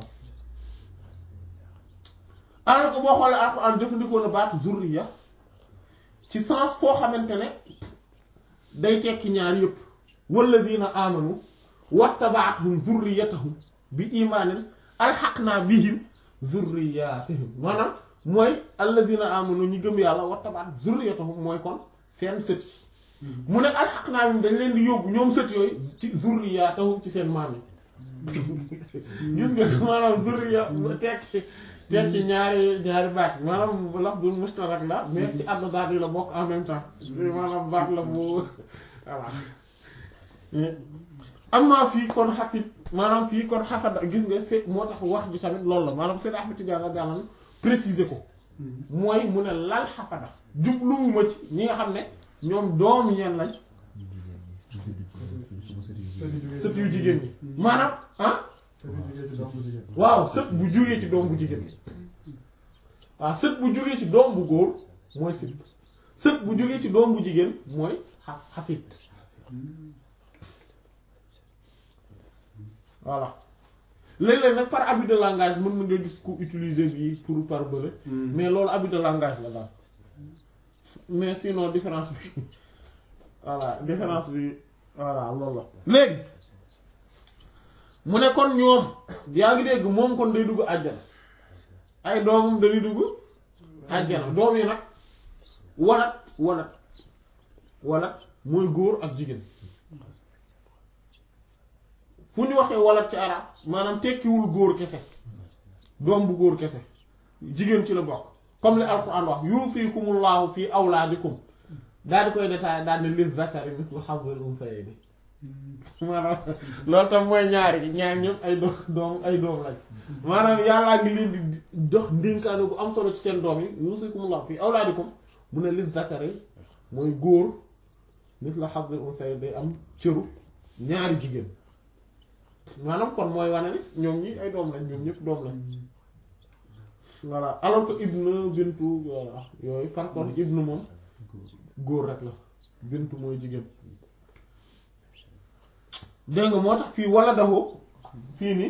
alors que boo xoolee alxuraan jëfandikoo na baatu zurriya ci sens foo xamante ne day tekki ñaar yëpp walladina amanu wattaba'athum zurriyatahum bi imaanin alxaqnaa bihim zurriyatahum maanaam mooy alladina amanu ñi gëm yàlla wattaba'athum zurriyatahum mooy kon seen sët yi mu ne alxaqnaa bihim dañ leen di yóbbu ñoom sët yooyu ci zurriyatahum ci seen maam yi gis nga maanaam zurriya tekki tekki ñaari ñaari baat maanaam lafzul mustarak la mais ci àdd daat yi la bokk en même temps maanaam baat la bu voilà am naa fii kon xafit maanaam fii kon xafada gis nga se moo tax wax ji tamit loolu la maanaam Seydou Ahmed Tidiane la daanaka préciser ko mooy mu ne lal xafada jubluwuma ci ñi nga xam ne ñoom doomu ñeen lañ sët yu jigéen ñi maanaam ah waaw sët bu jógee ci doom bu jigéen waaw sët bu jógee ci doom bu góor mooy sët sët bu jógee ci doom bu jigéen mooy xa xafit voilà léeg-léeg nag par abus de langage mën na nga gis ku utiliser bi pour par bële mais loolu abus de langage la daal mais sinon différence bi voilà différence bi voilà loolu la léegi mu ne kon ñoom yaa ngi dégg moom kon day dugg àjjana ay doomam dañuy dugg àjjana doom yi nag walat walat walat mooy góor ak jigéen fu ñu waxee walat ci arab maanaam tekkiwul góor kese doom bu góor kese jigéen ci la bokk comme li alquran wax yuusikumullahu fi awlaadikum daal di koy détaillé daal ne lir zakari mislu hazzil unsayayni maanaam loolu tam mooy ñaari ñaar ñëpp ay doom doom ay doom lañ maanaam yàllaa ngi leen di dox ndénkaane bu am solo ci seen doom yi yuusikumullahu fi awlaadikum mu ne lir zakari mooy góor mislu hazzil unsayayni day am cëru ñaari jigéen maanaam kon mooy wane ni ñoom ñi ay doom lañ ñoom ñëpp doom lañ voilà alors que ibnu bintu voilà yooyu par contre ibnu moom góor rek la bintu mooy jigéen dégg nga moo tax fii wala daxoo fii nii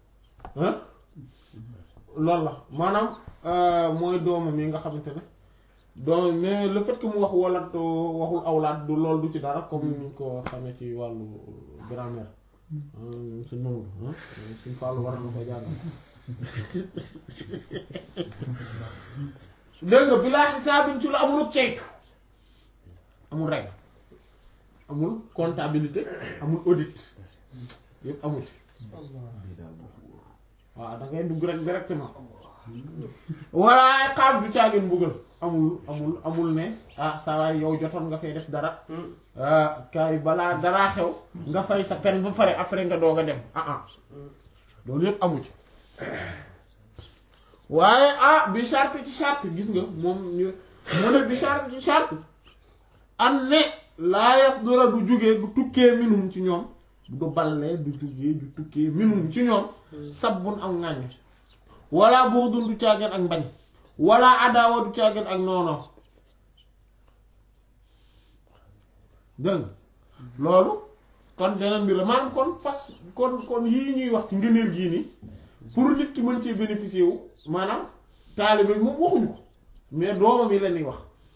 loolu la maanaam mooy doomam yi nga xamante ne doomam mais le fait que mu wax wala waxul awlaat du loolu du ci dara comme ni ñu ko xamee ci wàllu grammaire suñ Mamadou suñ Fallou war na ko jàngal dégg nga bilaa xisaabin ci lu amul ceytu amul règle amul comptabilité amul audit yëpp amul waaw da ngay dugg rek directement waaye xaab du caagin mbugal amul amul amul ne ah saa waay yow jotoon nga fay def dara ah kaay balaa daraa xew nga fay sa pen ba pare après nga doog a dem ah ah loolu yëpp amu ci waaye ah bi charte ci charte gis nga moom ñu mu ne bi charte ci charte am ne laayas dora du jugee du tukkee minum ci ñoom du ballee du jugee du tukkee minum ci ñoom sabbun ak ŋàññ wala boo dun du caageen ak mbañ wala adaawa du caageen ak noono dëgg loolu kon beneen mbir la maanaam kon fas kon kon yii ñuy wax ci ngëneel gii nii pour nit ki mën cee bénéficier wu maanaam taalibe moom waxuñu ko mais doomam yi la ñuy wax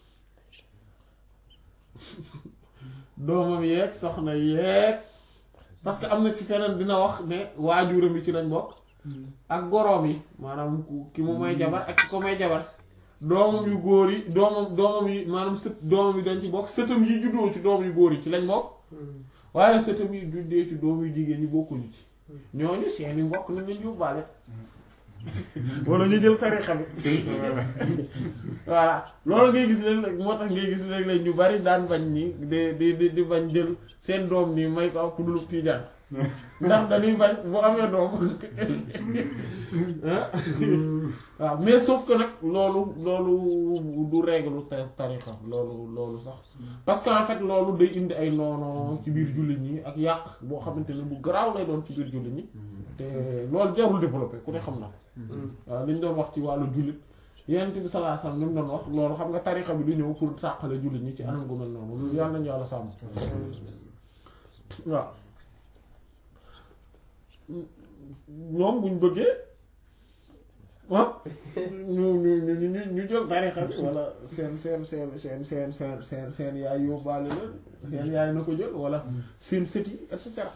doomam yeeg soxna yeeg parce que am na ci feneen dina wax ne waajuram yi ci lañ bokk ak goroom yi maanaam ki mu may jabar ak ki ko may jabar doomam yu góor yi doomam doomam yi maanaam sët doomam yi dañ ci bokk sëtam yi juddoo ci doom yu góor yi ci lañ bokk waaye sëtam yi juddee ci doom yu jigéen ñi bokkuñu ci ñooñu seeni mbokk nañ leen yóbbaale wala ñu jël tarixa bi voilà loolu ngay gis léeg-léeg moo tax ngay gis léeg-léeg ñu bari daan bañ ni di di di di bañ jël seen doom nii may ko ak ku dul tiijaan ndax dañuy bañ bu amee doom waaw mais sauf que nag loolu loolu du règle ta- tarixa loolu loolu sax parce que en fait loolu day indi ay noono ci biir jullit ñi ak yàq boo xamante ne bu garaaw lay doon ci biir jullit ñi te loolu jarul développé ku ne xam na ko waaw li ñu doon wax ci wàllu jullit yonent bi sallallahu alayhi wasallam li mu doon wax loolu xam nga tarixa bi du ñëw pour tàqale jullit ñi ci anam gu mel noonu loolu yàlla nañu yàlla sàmm waaw ñoom buñ bëggee ah ñu ñu ñu ñu ñu jël tarixa bi wala seen seen seen seen seen seen seen seen yaay yóbbaale la seen yaay na ko jël wala seen sët yi et cetera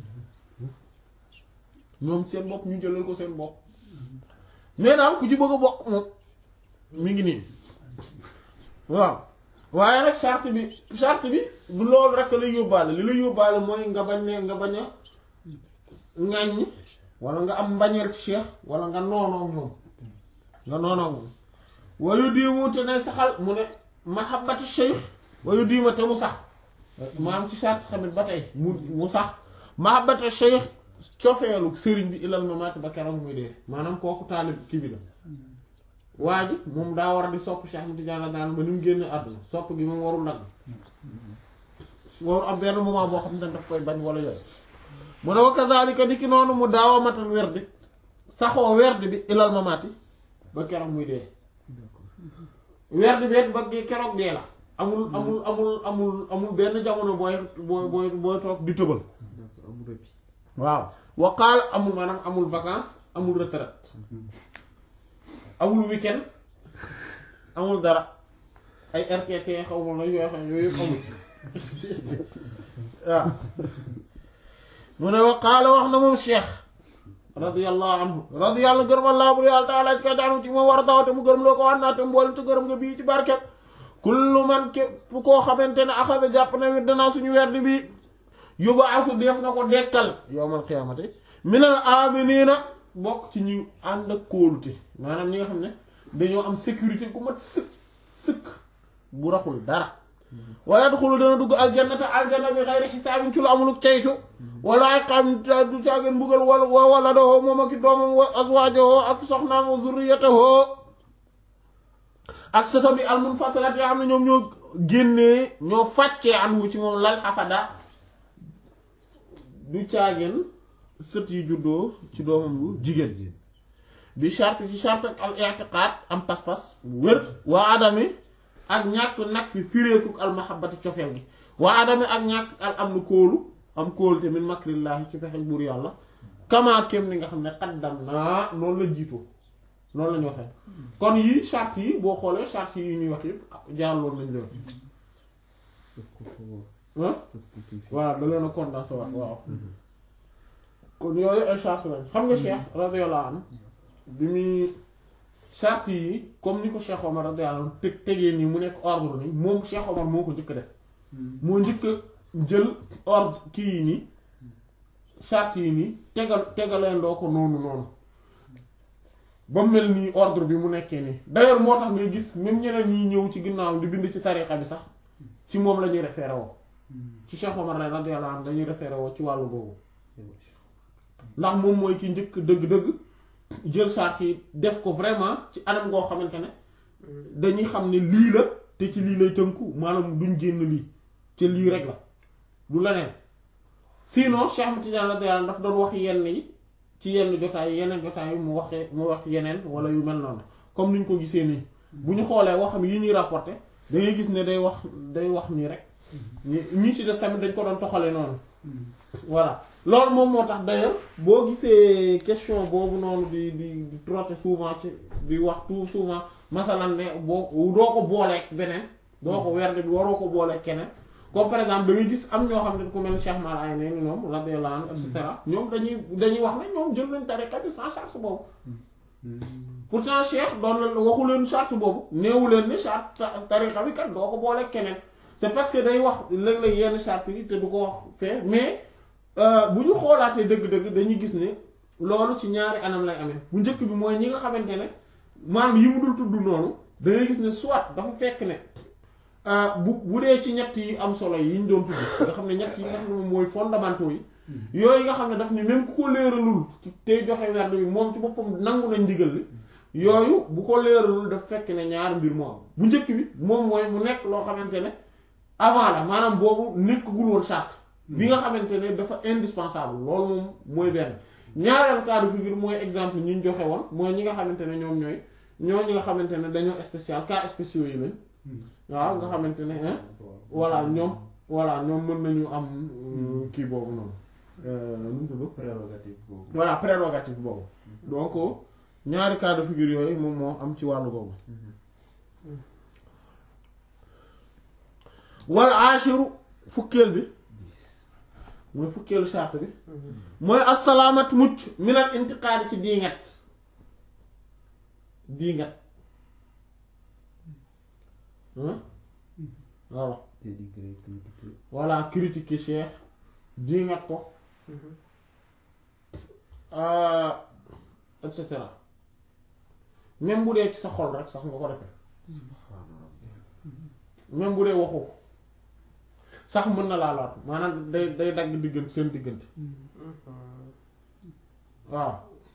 ñoom seen bopp ñu jëlal ko seen bopp mais daal ku ci bëgg a bokk moom mi ngi nii waaw waaye nag charte bi charte bi du loolu rek lay yóbbaale li lay yóbbaale mooy nga bañ ne nga bañ a ŋàññ wala nga am mbañeel ci cheikh wala nga noonoog moom nga noonoog moom wayu diimu te ne saxal mu ne mahabbati cheikh wayu diima te mu sax maam ci charte tamit ba tey mu mu sax mahabbati cheikh cofeelu sëriñ bi ilal mamaati ba keroog muy dee maanaam kooku taalib kii bi la waa ji moom daa war a di sopp Cheikh Ahmed Tidiane daan ba ni mu génne àdduna sopp gi moom warul nag warul am benn moment boo xam ne daf koy bañ wala yooyu mu ne wa kazalika di ki noonu mu daaw a matal werdi saxoo werdi bi ilal mamaati ba keroog muy dee werdi bi ba keroog dee la amul amul amul amul amul benn jamono booy booy booy booy toog di tëbal amul rëppi waaw waqaal amul maanaam amul vacances amul retraite amul weekend amul dara ay RTT xaw ma la yoo xam yooyu yëpp amul waaw mu ne waqaala wax na moom cheikh radiyallahu anhu radiyallahu gërëm allah bu yàlla taala ci ka daanu ci moom war a tawate mu gërëm loo ko wax naa te mboolem te gërëm nga bii ci barket kullu man képp koo xamante ne axada jàpp na wir danaa suñu werd bi yóbbu asu def na ko dekkal yowmal xiyaamati minal aminiina bokk ci ñu ànd ak kóolute maanaam ñi nga xam ne dañoo am sécurité ku mat sëkk sëkk bu raxul dara waaye yadxulu dana dugg aljannata aljanna bi xayri xisaabin ci lu amuluk ceytu wala ay xam du caageen mbugal wala wala dahoo moom ak i doomam wa aswaajahoo ak soxnaam wa zurriyatahoo ak sëtam yi almunfasilat yoo xam ne ñoom ñoo génnee ñoo fàccee anhu ci moom lal xafada du caageen sët yi juddoo ci doomam bu jigéen bi charte ci charte ak al i'tiqaad am pas-pas wér waa adami ak ñàkk nag fi fireekuk al mahabbati cofeel gi waa adami ak ñàkk al am nu kóolu am kóolu te min makrillaahi ci pexe buur yàlla kamaa kem ni nga xam ne xaddam naa noonu la jiitoo noonu la ñu waxee kon yii charte yi boo xoolee charte yi ñuy wax yëpp jaarloon nañ leen ah waaw da leen a condensé waat waaw kon yooyu ay charte lañ xam nga Cheikh radiyallahu anhu bi muy charte yi comme ni ko Cheikh Omar radiyallahu anhu teg tegee nii mu nekk ordre nii moom Cheikh Omar moo ko njëkk def moo njëkk a jël ordre kii yi nii charte yi nii tegal tegaleendoo ko noonu noonu ba mel nii ordre bi mu nekkee nii d'ailleurs moo tax ngay gis même ñeneen ñi ñëw ci ginnaaw di bind ci tarixa bi sax ci moom la ñuy référé woo ci Cheikh Omar radiyallahu anhu dañuy référé woo ci wàllu boobu ndax moom mooy ki njëkk dëgg-dëgg jël charte yi def ko vraiment ci anam ngoo xamante ne dañuy xam ne lii la te ci lii lay tënku maanaam duñ génn lii te lii rek la du leneen sinon Cheikh Ahmed Tidiane radiyallahu anhu daf doon wax yenn yi ci yenn jotaay yeneen jotaay yi mu waxee mu wax yeneen wala yu mel noonu comme ni ñu ko gisee nii bu ñu xoolee waxam yi ñuy rapporté da ngay gis ne day wax day wax nii rek ñi ñi ci des tamit dañ ko doon toxale noonu voilà loolu moom moo tax d'ailleurs boo gisee question boobu noonu di di di trotter souvent ci di wax tout souvent masalan ne boo doo ko booleeg beneen doo ko werde bi waroo ko booleeg keneen comme par exemple da ngay gis am ñoo xam ne ku mel Cheikh Mal ay neen ñoom radiyallahu anhu et cetera ñoom dañuy dañuy wax ne ñoom jël nañ tariqa bi sans charte boobu pourtant Cheikh doon la waxu leen charte boobu neewu leen ne charte tariqa bi kat doo ko booleeg keneen c'est parce que day wax léeg-léeg yenn charte yi te du ko wax fee mais euh, bu ñu xoolaatee dëgg-dëgg dañuy gis ne loolu ci ñaari anam lay amee bu njëkk bi mooy ñi nga xamante ne maanaam yi mu dul tudd noonu da ngay gis ne soit dafa fekk ne euh, bu bu dee ci ñett yi am solo yi ñu doon tudd nga xam ne ñett yi nga xam ne moom mooy fondamentaux yi yooyu nga xam ne daf ni même ku ko leeralul ci tey joxe werd bi moom ci boppam nangu nañ ndigal li yooyu bu ko leeralul daf fekk ne ñaari mbir moo am bu njëkk bi moom mooy mu nekk loo xamante ne avant la maanaam boobu nekkagul woon charte bi nga xamante ne dafa indispensable loolu moom mooy benn ñaareelu cas de figure mooy exemple ñi ñu joxe woon mooy ñi nga xamante ne ñoom ñooy ñoo ñi nga xamante ne dañoo spécial cas spéciaux yi lañ waaw nga xamante ne hein voilà ñoom voilà ñoom mën nañu am euh, kii boobu noonu euh, nu mu tudd prérogative boobu. voilà prérogative boobu donc ñaari cas de figure yooyu moom moo am ci wàllu boobu wal ashiru fukkeel bi mooy fukkeelu charte bi mooy assalaamat mucc minal intiqaadi ci diingat diingat hein voilà dénigré critiqué. voilà critiquer cheikh diingat ko euh, et cetera même bu dee ci sa xol rek sax nga ko defee même bu dee waxu ko sax mën na laa laatu maanaam day day dagg diggante seen diggante waaw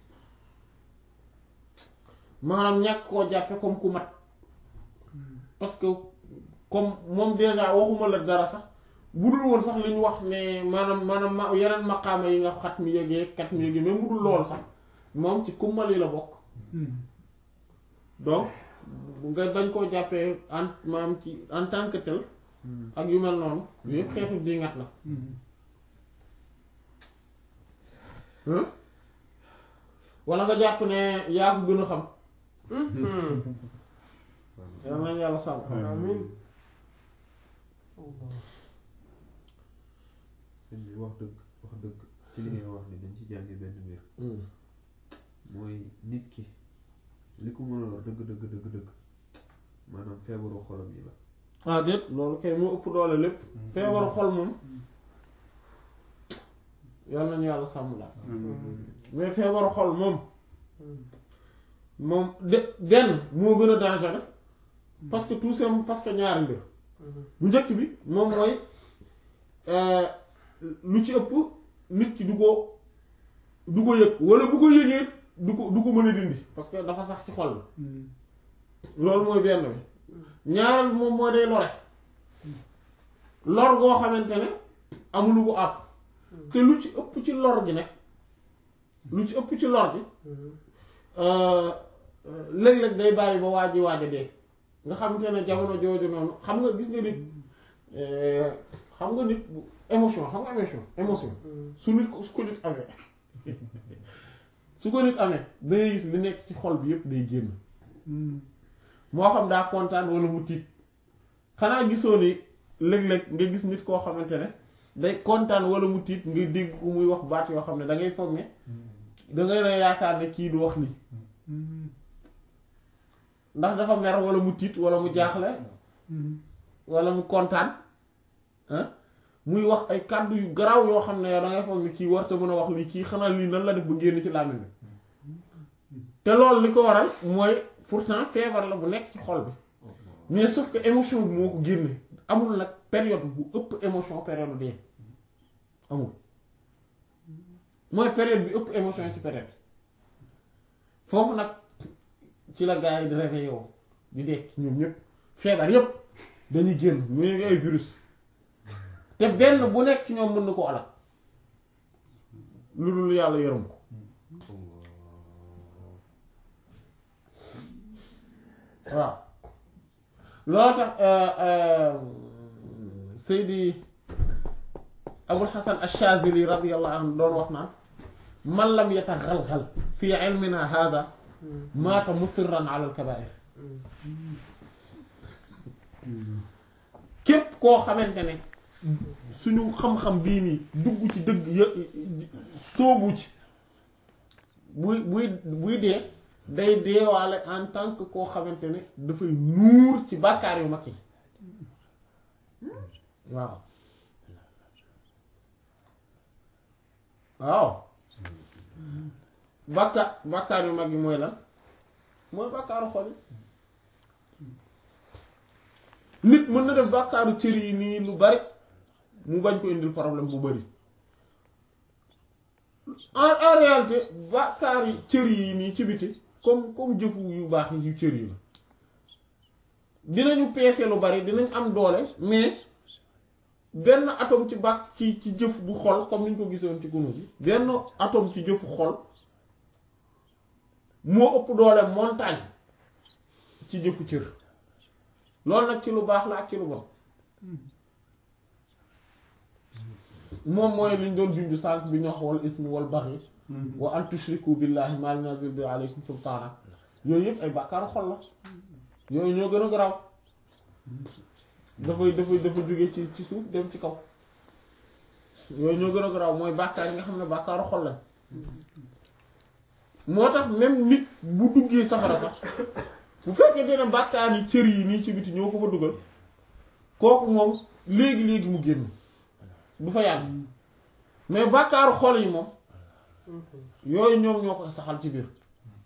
maanaam ñàkk koo jàppe comme ku mat parce que comme moom déjà waxuma la dara sax bu dul woon sax li ñu wax ne maanaam maanaam ma yeneen maqaama yi nga xat mi yëgee kat mi yëgee même bu dul loolu sax moom ci kummal yi la bokk donc nga bañ koo jàppee en maanaam ci en tant que tel ak yu mel noonu yooyu yëpp xeetu diingat la hein wala nga jàpp ne yaa ko gën a xam yal nañ yàlla sàmm amiin sëñ bi wax dëgg wax dëgg ci li ngay wax ni dañ ci jànge benn mbir mooy nit ki li ko mën a lor dëgg dëgg dëgg dëgg maanaam feebaru xolam yi la ah déet loolu kay moo ëpp doole lépp feebaru xol moom yal nañu yàlla sàmm la mais feebaru xol moom moom de benn moo gën a dangereux parce que tout simplement parce que ñaari mbir bu njëkk bi moom mooy euh, lu ci ëpp nit ki du ko du ko yëg wala bu ko yëgee du ko du ko mën a dindi parce que dafa sax ci xol bi loolu mooy benn bi ñaareel bi moom mooy day lore lor goo xamante ne amulu ko àpp te lu ci ëpp ci lor gi nag lu ci ëpp ci lor gi euh, euh, léeg-léeg day bàyyi ba waaj waaj a dee nga xamante ne jamono jooju noonu xam nga gis nga nit euh, xam nga nit bu émotion xam nga émotion émotion su nit ko su ko nit amee su ko nit amee da ngay gis li nekk ci xol bi yépp day génn moo xam daa kontaan wala mu tiit xanaa gisoo ni léeg-léeg nga gis nit koo xamante ne day kontaan wala mu tiit nga dégg ko muy wax baat yoo xam ne da ngay foog ne da ngay ne yaakaar ne kii du wax lii ndax dafa mer wala mu tiit wala mu jaaxle wala mu kontaan ah muy wax ay kàddu yu garaaw yoo xam ne da ngay foog ne kii warta mën a wax lii kii xanaa lii nan la def ba génn ci làmmiñ bi te loolu li ko waral mooy pourtant feebar la bu nekk ci xol bi mais sauf que émotion bi moo ko génne amul nag période bu ëpp émotion période dee amul mooy période bi ëpp émotion ci période foofu nag ci la gars yi di réveillé woo di dekk ñoom ñëpp feebar yëpp dañuy génn mu ne ay virus te benn bu nekk ci ñoom mën na ko alal lu dul yàlla yërëm ko waaw loolu tax Seydi Abul Hasan Ash-Shazili radiyallahu anhu doon wax naan man lam yataxalxal fi ilmina hada maata musirran ala al-kabaa'ir képp koo xamante ne suñu xam-xam bii nii dugg ci dëgg yë soobu ci buy buy buy dee day deewaale en tant que koo xamante ne dafay nuur ci bàkkaar yu mag yi waaw waaw bàkkaar bàkkaar yu mag yi mooy lan mooy bàkkaaru xol yi nit mën na def bàkkaaru cër yi nii lu bari mu bañ ko indil problème bu bari en en réalité bàkkaar yi cër yi nii ci biti comme comme jëfu yu baax yi yu cër yi la dinañu peese lu bari dinañ am doole mais benn atome ci bàkk ci ci jëf bu xol comme ni ñu ko gisoon ci kunu bi benn atome ci jëfu xol moo ëpp doole montagne ci jëfu cër loolu nag ci lu baax la ak ci lu bon moom mooy liñ doon junju sànq bi ñu wax wal ismi wal baxi wa an tushriku billahi ma lam yunzil bi alaykum sultaana yooyu yëpp ay bàkkaaru xol la yooyu ñoo gën a garaaw dafay dafay dafa jóge ci ci suuf dem ci kaw yooyu ñoo gën a garaaw mooy bàkkaar yi nga xam ne bàkkaaru xol lañ moo tax même nit bu duggee safara sax bu fekkee dina bàkkaar yi cër yi nii ci biti ñoo ko fa dugal kooku moom léegi-léegi mu génn du fa yàgg mais bàkkaaru xol yi moom yooyu ñoom ñoo ko saxal ci biir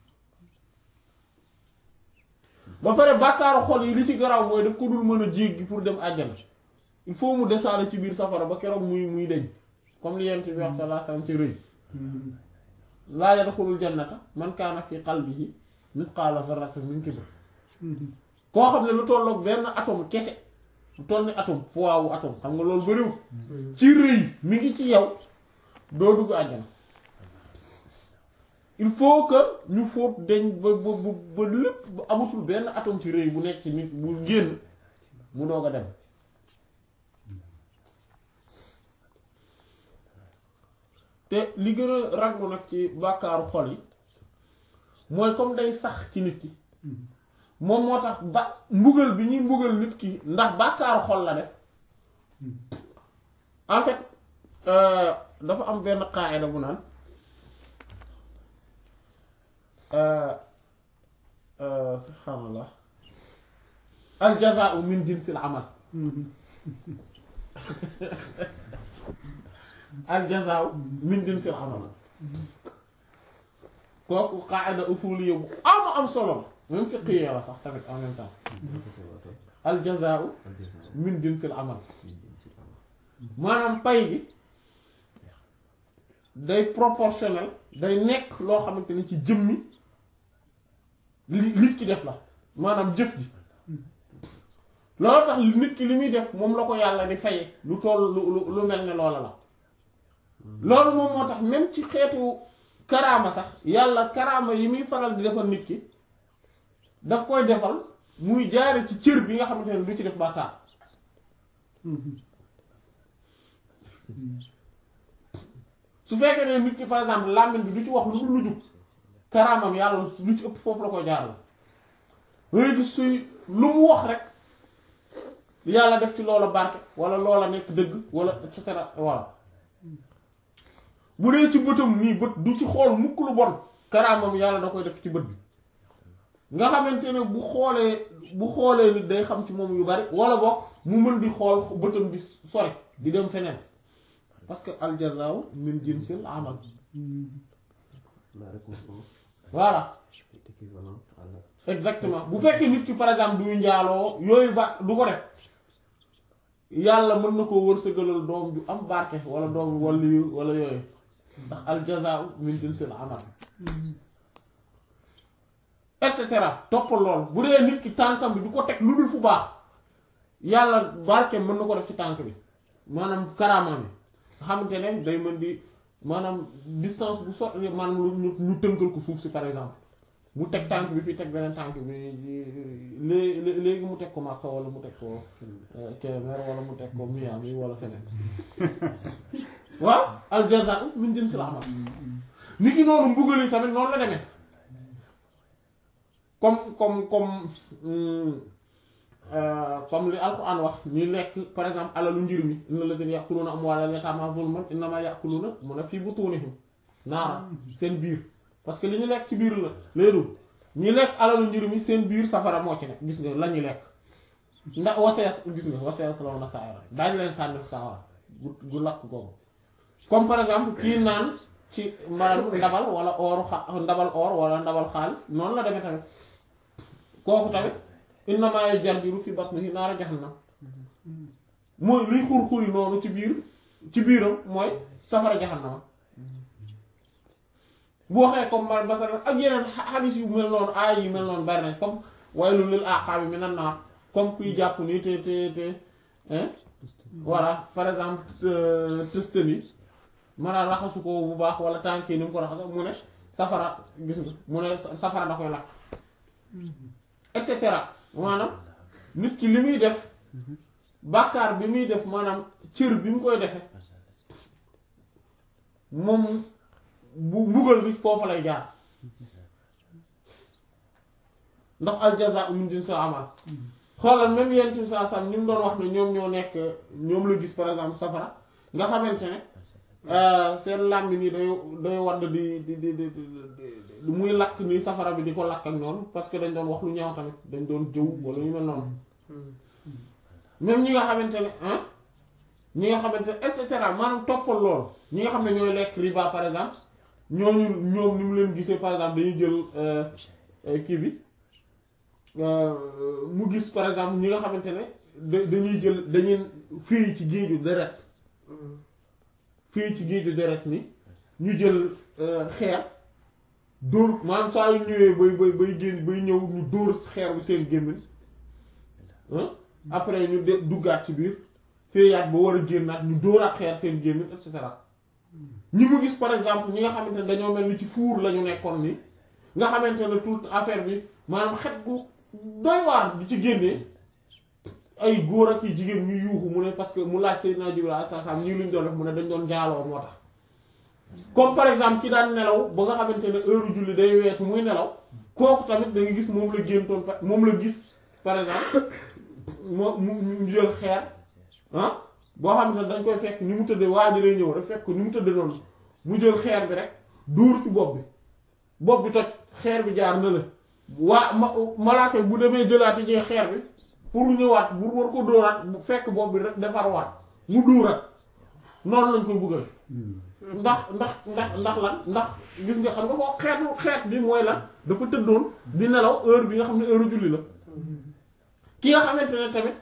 ba pare bàkkaaru xol yi li ci garaaw mooy daf ko dul mën a jéggi pour dem àjjana il faut mu desaale ci biir safara ba keroog muy muy deñ comme li yent bi wax sallallahu alayhi wasallam ci rëy laa yadxulul jannata man kaana fi qalbihi mithqaala dharratin min kibr koo xam ne lu tolloog benn atome kese lu toll ni atome poids wu atome xam nga loolu bariwul ci rëy mi ngi ci yow doo dugg àjjana il faut que ñu fóot deñ ba ba ba lépp ba amatul benn atome ci rëy bu nekk ci nit bu génn mu doog a dem te li gën a raglu nag ci bàkkaaru xol yi mooy comme day sax ci nit ki moom moo tax ba mbugal bi ñuy mbugal nit ki ndax bàkkaaru xol la def en fait dafa am benn qaayida bu naan subhaanallah al jazaa'u min jinsil amal al jazaa'u min jinsil amal kooku qaayida usuliyya bu am am solo même fiqhiyya la sax tamit en même temps al jazaa'u min jinsil amal maanaam pay gi day proportionnel day nekk loo xamante ni ci jëmmi li nit ki def la maanaam jëf ji loolu tax nit ki li muy def moom la ko yàlla di faye lu toll lu lu mel ne loola la loolu moom moo tax même ci xeetu karaama sax yàlla karaama yi muy faral di defal nit ki daf koy defal muy jaare ci cër bi nga xamante ne du ci def bàkkaar su fekkee ne nit ki par exemple làmmiñ bi du ci wax lu dul lu jub karaamam yàlla lu ci ëpp foofu la koy jaaral ngay gis suy lu mu wax rek yàlla def ci loola barke wala loola nekk dëgg wala et cetera voilà bu dee ci bëtam nii bët du ci xool mukk lu bon karaamam yàlla da koy def ci bët bi nga xamante ne bu xoolee bu xoolee nit day xam ci moom yu bari wala boog mu mën di xool bëtam bi sori di dem feneen parce que al jazaa'u min jinsil amal La récompense voilà est équivalente à l'acte. exactement bu fekkee nit ki par exemple duy njaaloo yooyu ba du ko def yàlla mën na koo wërsëgalal doom ju am barke wala doom waliyu wala yooyu ndax al jazaa'u min jinsil amal et cetera toppal lool bu dee nit ki tànkam bi du ko teg lu dul fu baax yàlla barke mën na ko def ci tànk bi maanaam karaamaam bi nga xamante ne day mën di maanaam distance bu sot maanaam lu ñu ñu tënkal ko suuf si par exemple mu teg tànk bi fii teg beneen tànk bi léegi léegi mu teg ko Makka wala mu teg ko Kébémer wala mu teg ko Miami wala feneen waaw al jazaa'u min jinsil amal nit ki noonu mbugal yi tamit noonu la demee comme comme comme comme li alquran wax ñuy lekk par exemple alalu njir mi inna alladhina ya'kuluna amwalal yatama zulman innama ya'kuluna mun a fii butunihim naara seen biir parce que li ñu lekk ci biir la léeru ñi lekk alalu njir mi seen biir safara moo ci nekk gis nga la ñuy lekk ndax wasees gis nga wasees la woon a saawara daañu leen sànni saawara gu gu lakk kooku comme par exemple kii naan ci maanaam ndabal wala ooru xa ndabal or wala ndabal xaalis noonu la demee tamit kooku tamit innamaa yujarjiru fi batnihi naara jahannam mooy luy xur-xuri noonu ci biir ci biiram mooy safara jahannama bu waxee comme ma masalan ak yeneen xadis yu mel noonu aay yu mel noonu bari nañ comme waylun lil aqaabi minan naar comme kuy jàpp ni te te te hein voilà par exemple tëstan yi maanaam raxasu ko bu baax wala tànk yi ni mu ko raxasa mu ne safara gis nga mu ne safara da koy lakk et cetera maanaam nit ki li muy def bàkkaar bi muy def maanaam cër bi mu koy defe moom bu mbugal bi foofu lay jaar ndax aljaza min jinsil amal xoolal même yenn ci saa sam ni mu doon wax ne ñoom ñoo nekk ñoom la gis par exemple safara nga xamante ne seen làmbi nii day day wadd di di di di di muy lakk nii safara bi di ko lakk ak noonu parce que dañ doon wax lu ñaaw tamit dañ doon jëw wala ñu mel noonu même ñi nga xamante ne ah ñi nga xamante ne et cetera maanaam toppal lool ñi nga xam ne ñooy lekk riba par exemple ñooñu ñoom ni mu leen gisee par exemple dañuy jël kii bi mu gis par exemple ñi nga xamante ne da dañuy jël dañuy fii ci géeju deret fii ci géeju deret ni ñu jël xeer dóor maanaam saa yu ñëwee bay bay bay génn bay ñëw ñu dóor xeer bi seen gémmiñ après ñu de duggaat ci biir féeyaat ba war a génnaat ñu dóoraat xeer seen gémmiñ et cetera ñi mu gis par exemple ñi nga xamante ne dañoo mel ni ci fuur la ñu nekkoon ni nga xamante ne tout affaire bi maanaam xet gu doy waar di ci génnee ay góor ak yi jigéen ñu yuuxu mu ne parce que mu laaj Seydina Jibril alayhi salaam ñii luñ doon def mu ne dañ doon jaaloo moo tax comme par exemple ki daan nelaw ba nga xamante ne heure julli day weesu muy nelaw kooku tamit da nga gis moom la géntoon moom la gis par exemple moo mu ñu jël xeer ah boo xamante ne dañ koy fekk ni mu tëddee waa ji lay ñëw rek fekk ni mu tëddee noonu mu jël xeer bi rek dóor ci bopp bi bopp bi toj xeer bi jaar na la waa ma malaaka bu demee jëlaati jee xeer bi pour ñëwaat bu war ko dóoraat bu fekk bopp bi rek defar waat mu dóoraat noonu lañ koy buggal ndax ndax ndax ndax lan ndax gis nga xam nga ko xeetu xeet bi mooy lan dafa tëddoon di nelaw heure bi nga xam ne heure julli la ki nga xamante ne tamit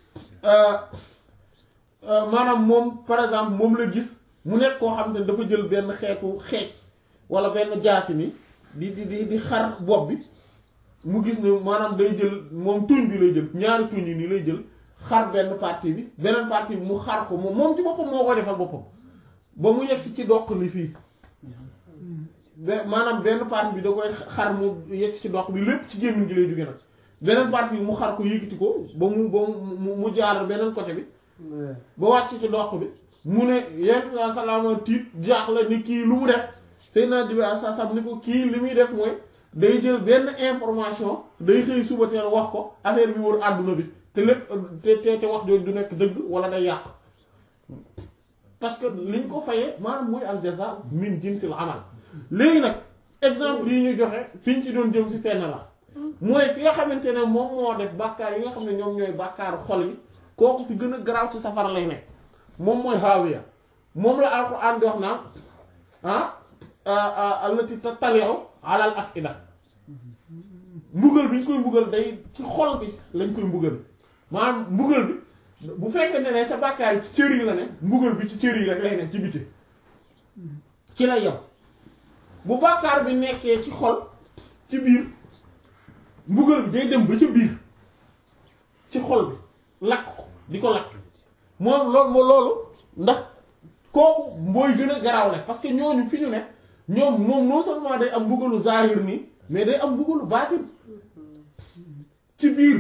maanaam moom par exemple moom la gis mu nekk koo xam ne dafa jël benn xeetu xeej wala benn jaasi ni di di di di xar bopp bi mu gis ne maanaam day jël moom tuñ bi lay jël ñaari tuñ yi nii lay jël xar benn partie bi beneen partie bi mu xar ko moom moom ci boppam moo koy defal boppam ba mu yegg si ci doq li fii maanaam benn partie bi da koy xar mu yegg ci doq bi lépp ci gémmiñ gi lay jóge nag beneen partie bi mu xar ko yëkkati ko ba mu ba mu mu jaar beneen côté bi ba wàcc ci doq bi mu ne yenn saa salaama tiit jaaxle ni kii lu mu def Seydina Jibril sa sam ni ko kii li muy def mooy day jël benn information day xëy suba teel wax ko affaire bi wër àdduna bi te lépp te te te wax jooju du nekk dëgg wala day yàq parce que liñ ko fayee maanaam muy al jaza min jinsil amal léegi nag exemple yi ñu joxe fi ñu ci doon jëm si fenn la mooy fi nga xamante ne moom moo def bàkkaar yi nga xam ne ñoom ñooy bàkkaaru xol yi kooku fi gën a garaaw ci safara lay nekk moom mooy haawiya moom la alquran di wax naan ah allati tattali'u ala al afida mbugal bi ñu koy mbugal day ci xol bi lañ koy mbugal maanaam mbugal bi bu fekkee ne ne sa bàkkaar yi ci cër yi la ne mbugal bi ci cër yi rek lay nekk ci biti ci lay yem bu bàkkaar bi nekkee ci xol ci biir mbugal bi day dem ba ca biir ci xol bi lakk ko di ko lakk moom loolu loolu ndax kooku mooy gën a garaawle parce que ñooñu fi ñu ne ñoom moom non seulement day am mbugalu zahir nii mais day am mbugalu baatin ci biir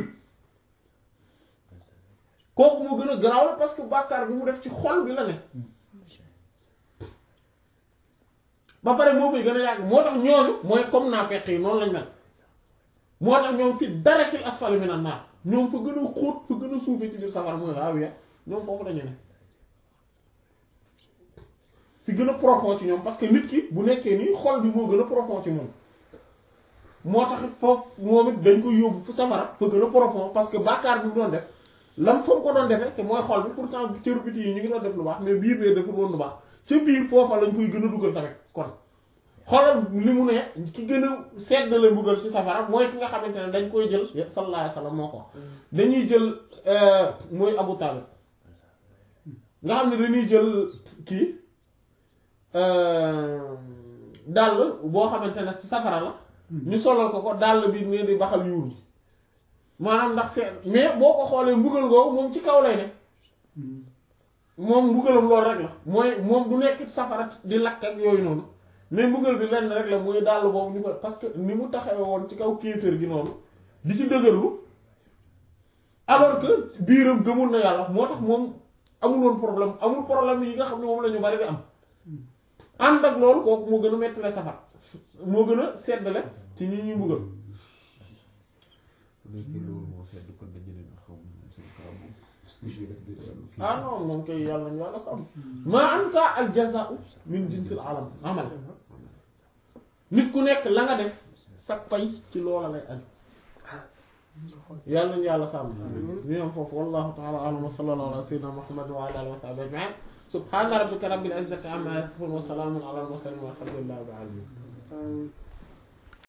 kooku moo gën a garaawle parce que bàkkaar bi mu def ci xol bi la ne ba pare moo fay gën a yàgg moo tax ñooñu mooy comme naa fekk yi noonu lañ mel moo tax ñoom fi dara fil asfali minan naar ñoom fa gën a xóot fa gën a suufee ci biir safara mooy haawiya ñoom foofu lañu ne fi gën a profond ci ñoom parce que nit ki bu nekkee nii xol bi moo gën a profond ci moom moo tax foofu moom it dañ ko yóbbu fu safara fa gën a profond parce que bàkkaar bi mu doon def lam fa mu ko doon defee te mooy xol bi pourtant cër biti yi ñu ngi doon def lu baax mais biir bee deful woon lu baax ca biir foofa lañ koy gën a dugal tamit kon xoolal li mu ne ki gën a sedd la mbugal ci safara mooy ki nga xamante ne dañ koy jël sallallahu alayhi wa sallam moo ko wax dañuy jël mooy Abu Talib nga xam ne dañuy jël kii dàll boo xamante ne ci safara la ñu solal ko ko dàll bi ne di baxal yuur bi maanaam ndax seet mais boo ko xoolee mbugal googu moom ci kaw lay ne moom mbugalam loolu rek la mooy moom du nekk safara di lakk ak yooyu noonu mais mbugal bi lenn rek la muy dàll boobu ñu ko parce que ni mu taxawe woon ci kaw kéefër gi noonu di ci dëgërlu alors que biiram gëmul na yàlla moo tax moom amul woon problème amul problème yi nga xam ne moom la ñu bari di am ànd ak loolu kooku moo gën a mettale safar moo gën a seddale ci ñi ñuy mbugal léegi loolu moo sedd kon dañu ne xam seen karam moom ah non moom kay yàlla ñu yàlla sàmm maa en tout cas al jazaa'u min jinsil alam amal nit ku nekk la nga def sa pay ci loola lay aju yàlla ñu yàlla sàmm ñu am foofu wallahu ta'ala a'lam wa sallallahu ala sayyidina muhammad wa ala alihi wa sahbihi ajma'in subhana rabbika rabbil izzati amma yasifun wa salamun ala al mursalin walhamdulillahi rabbil alamin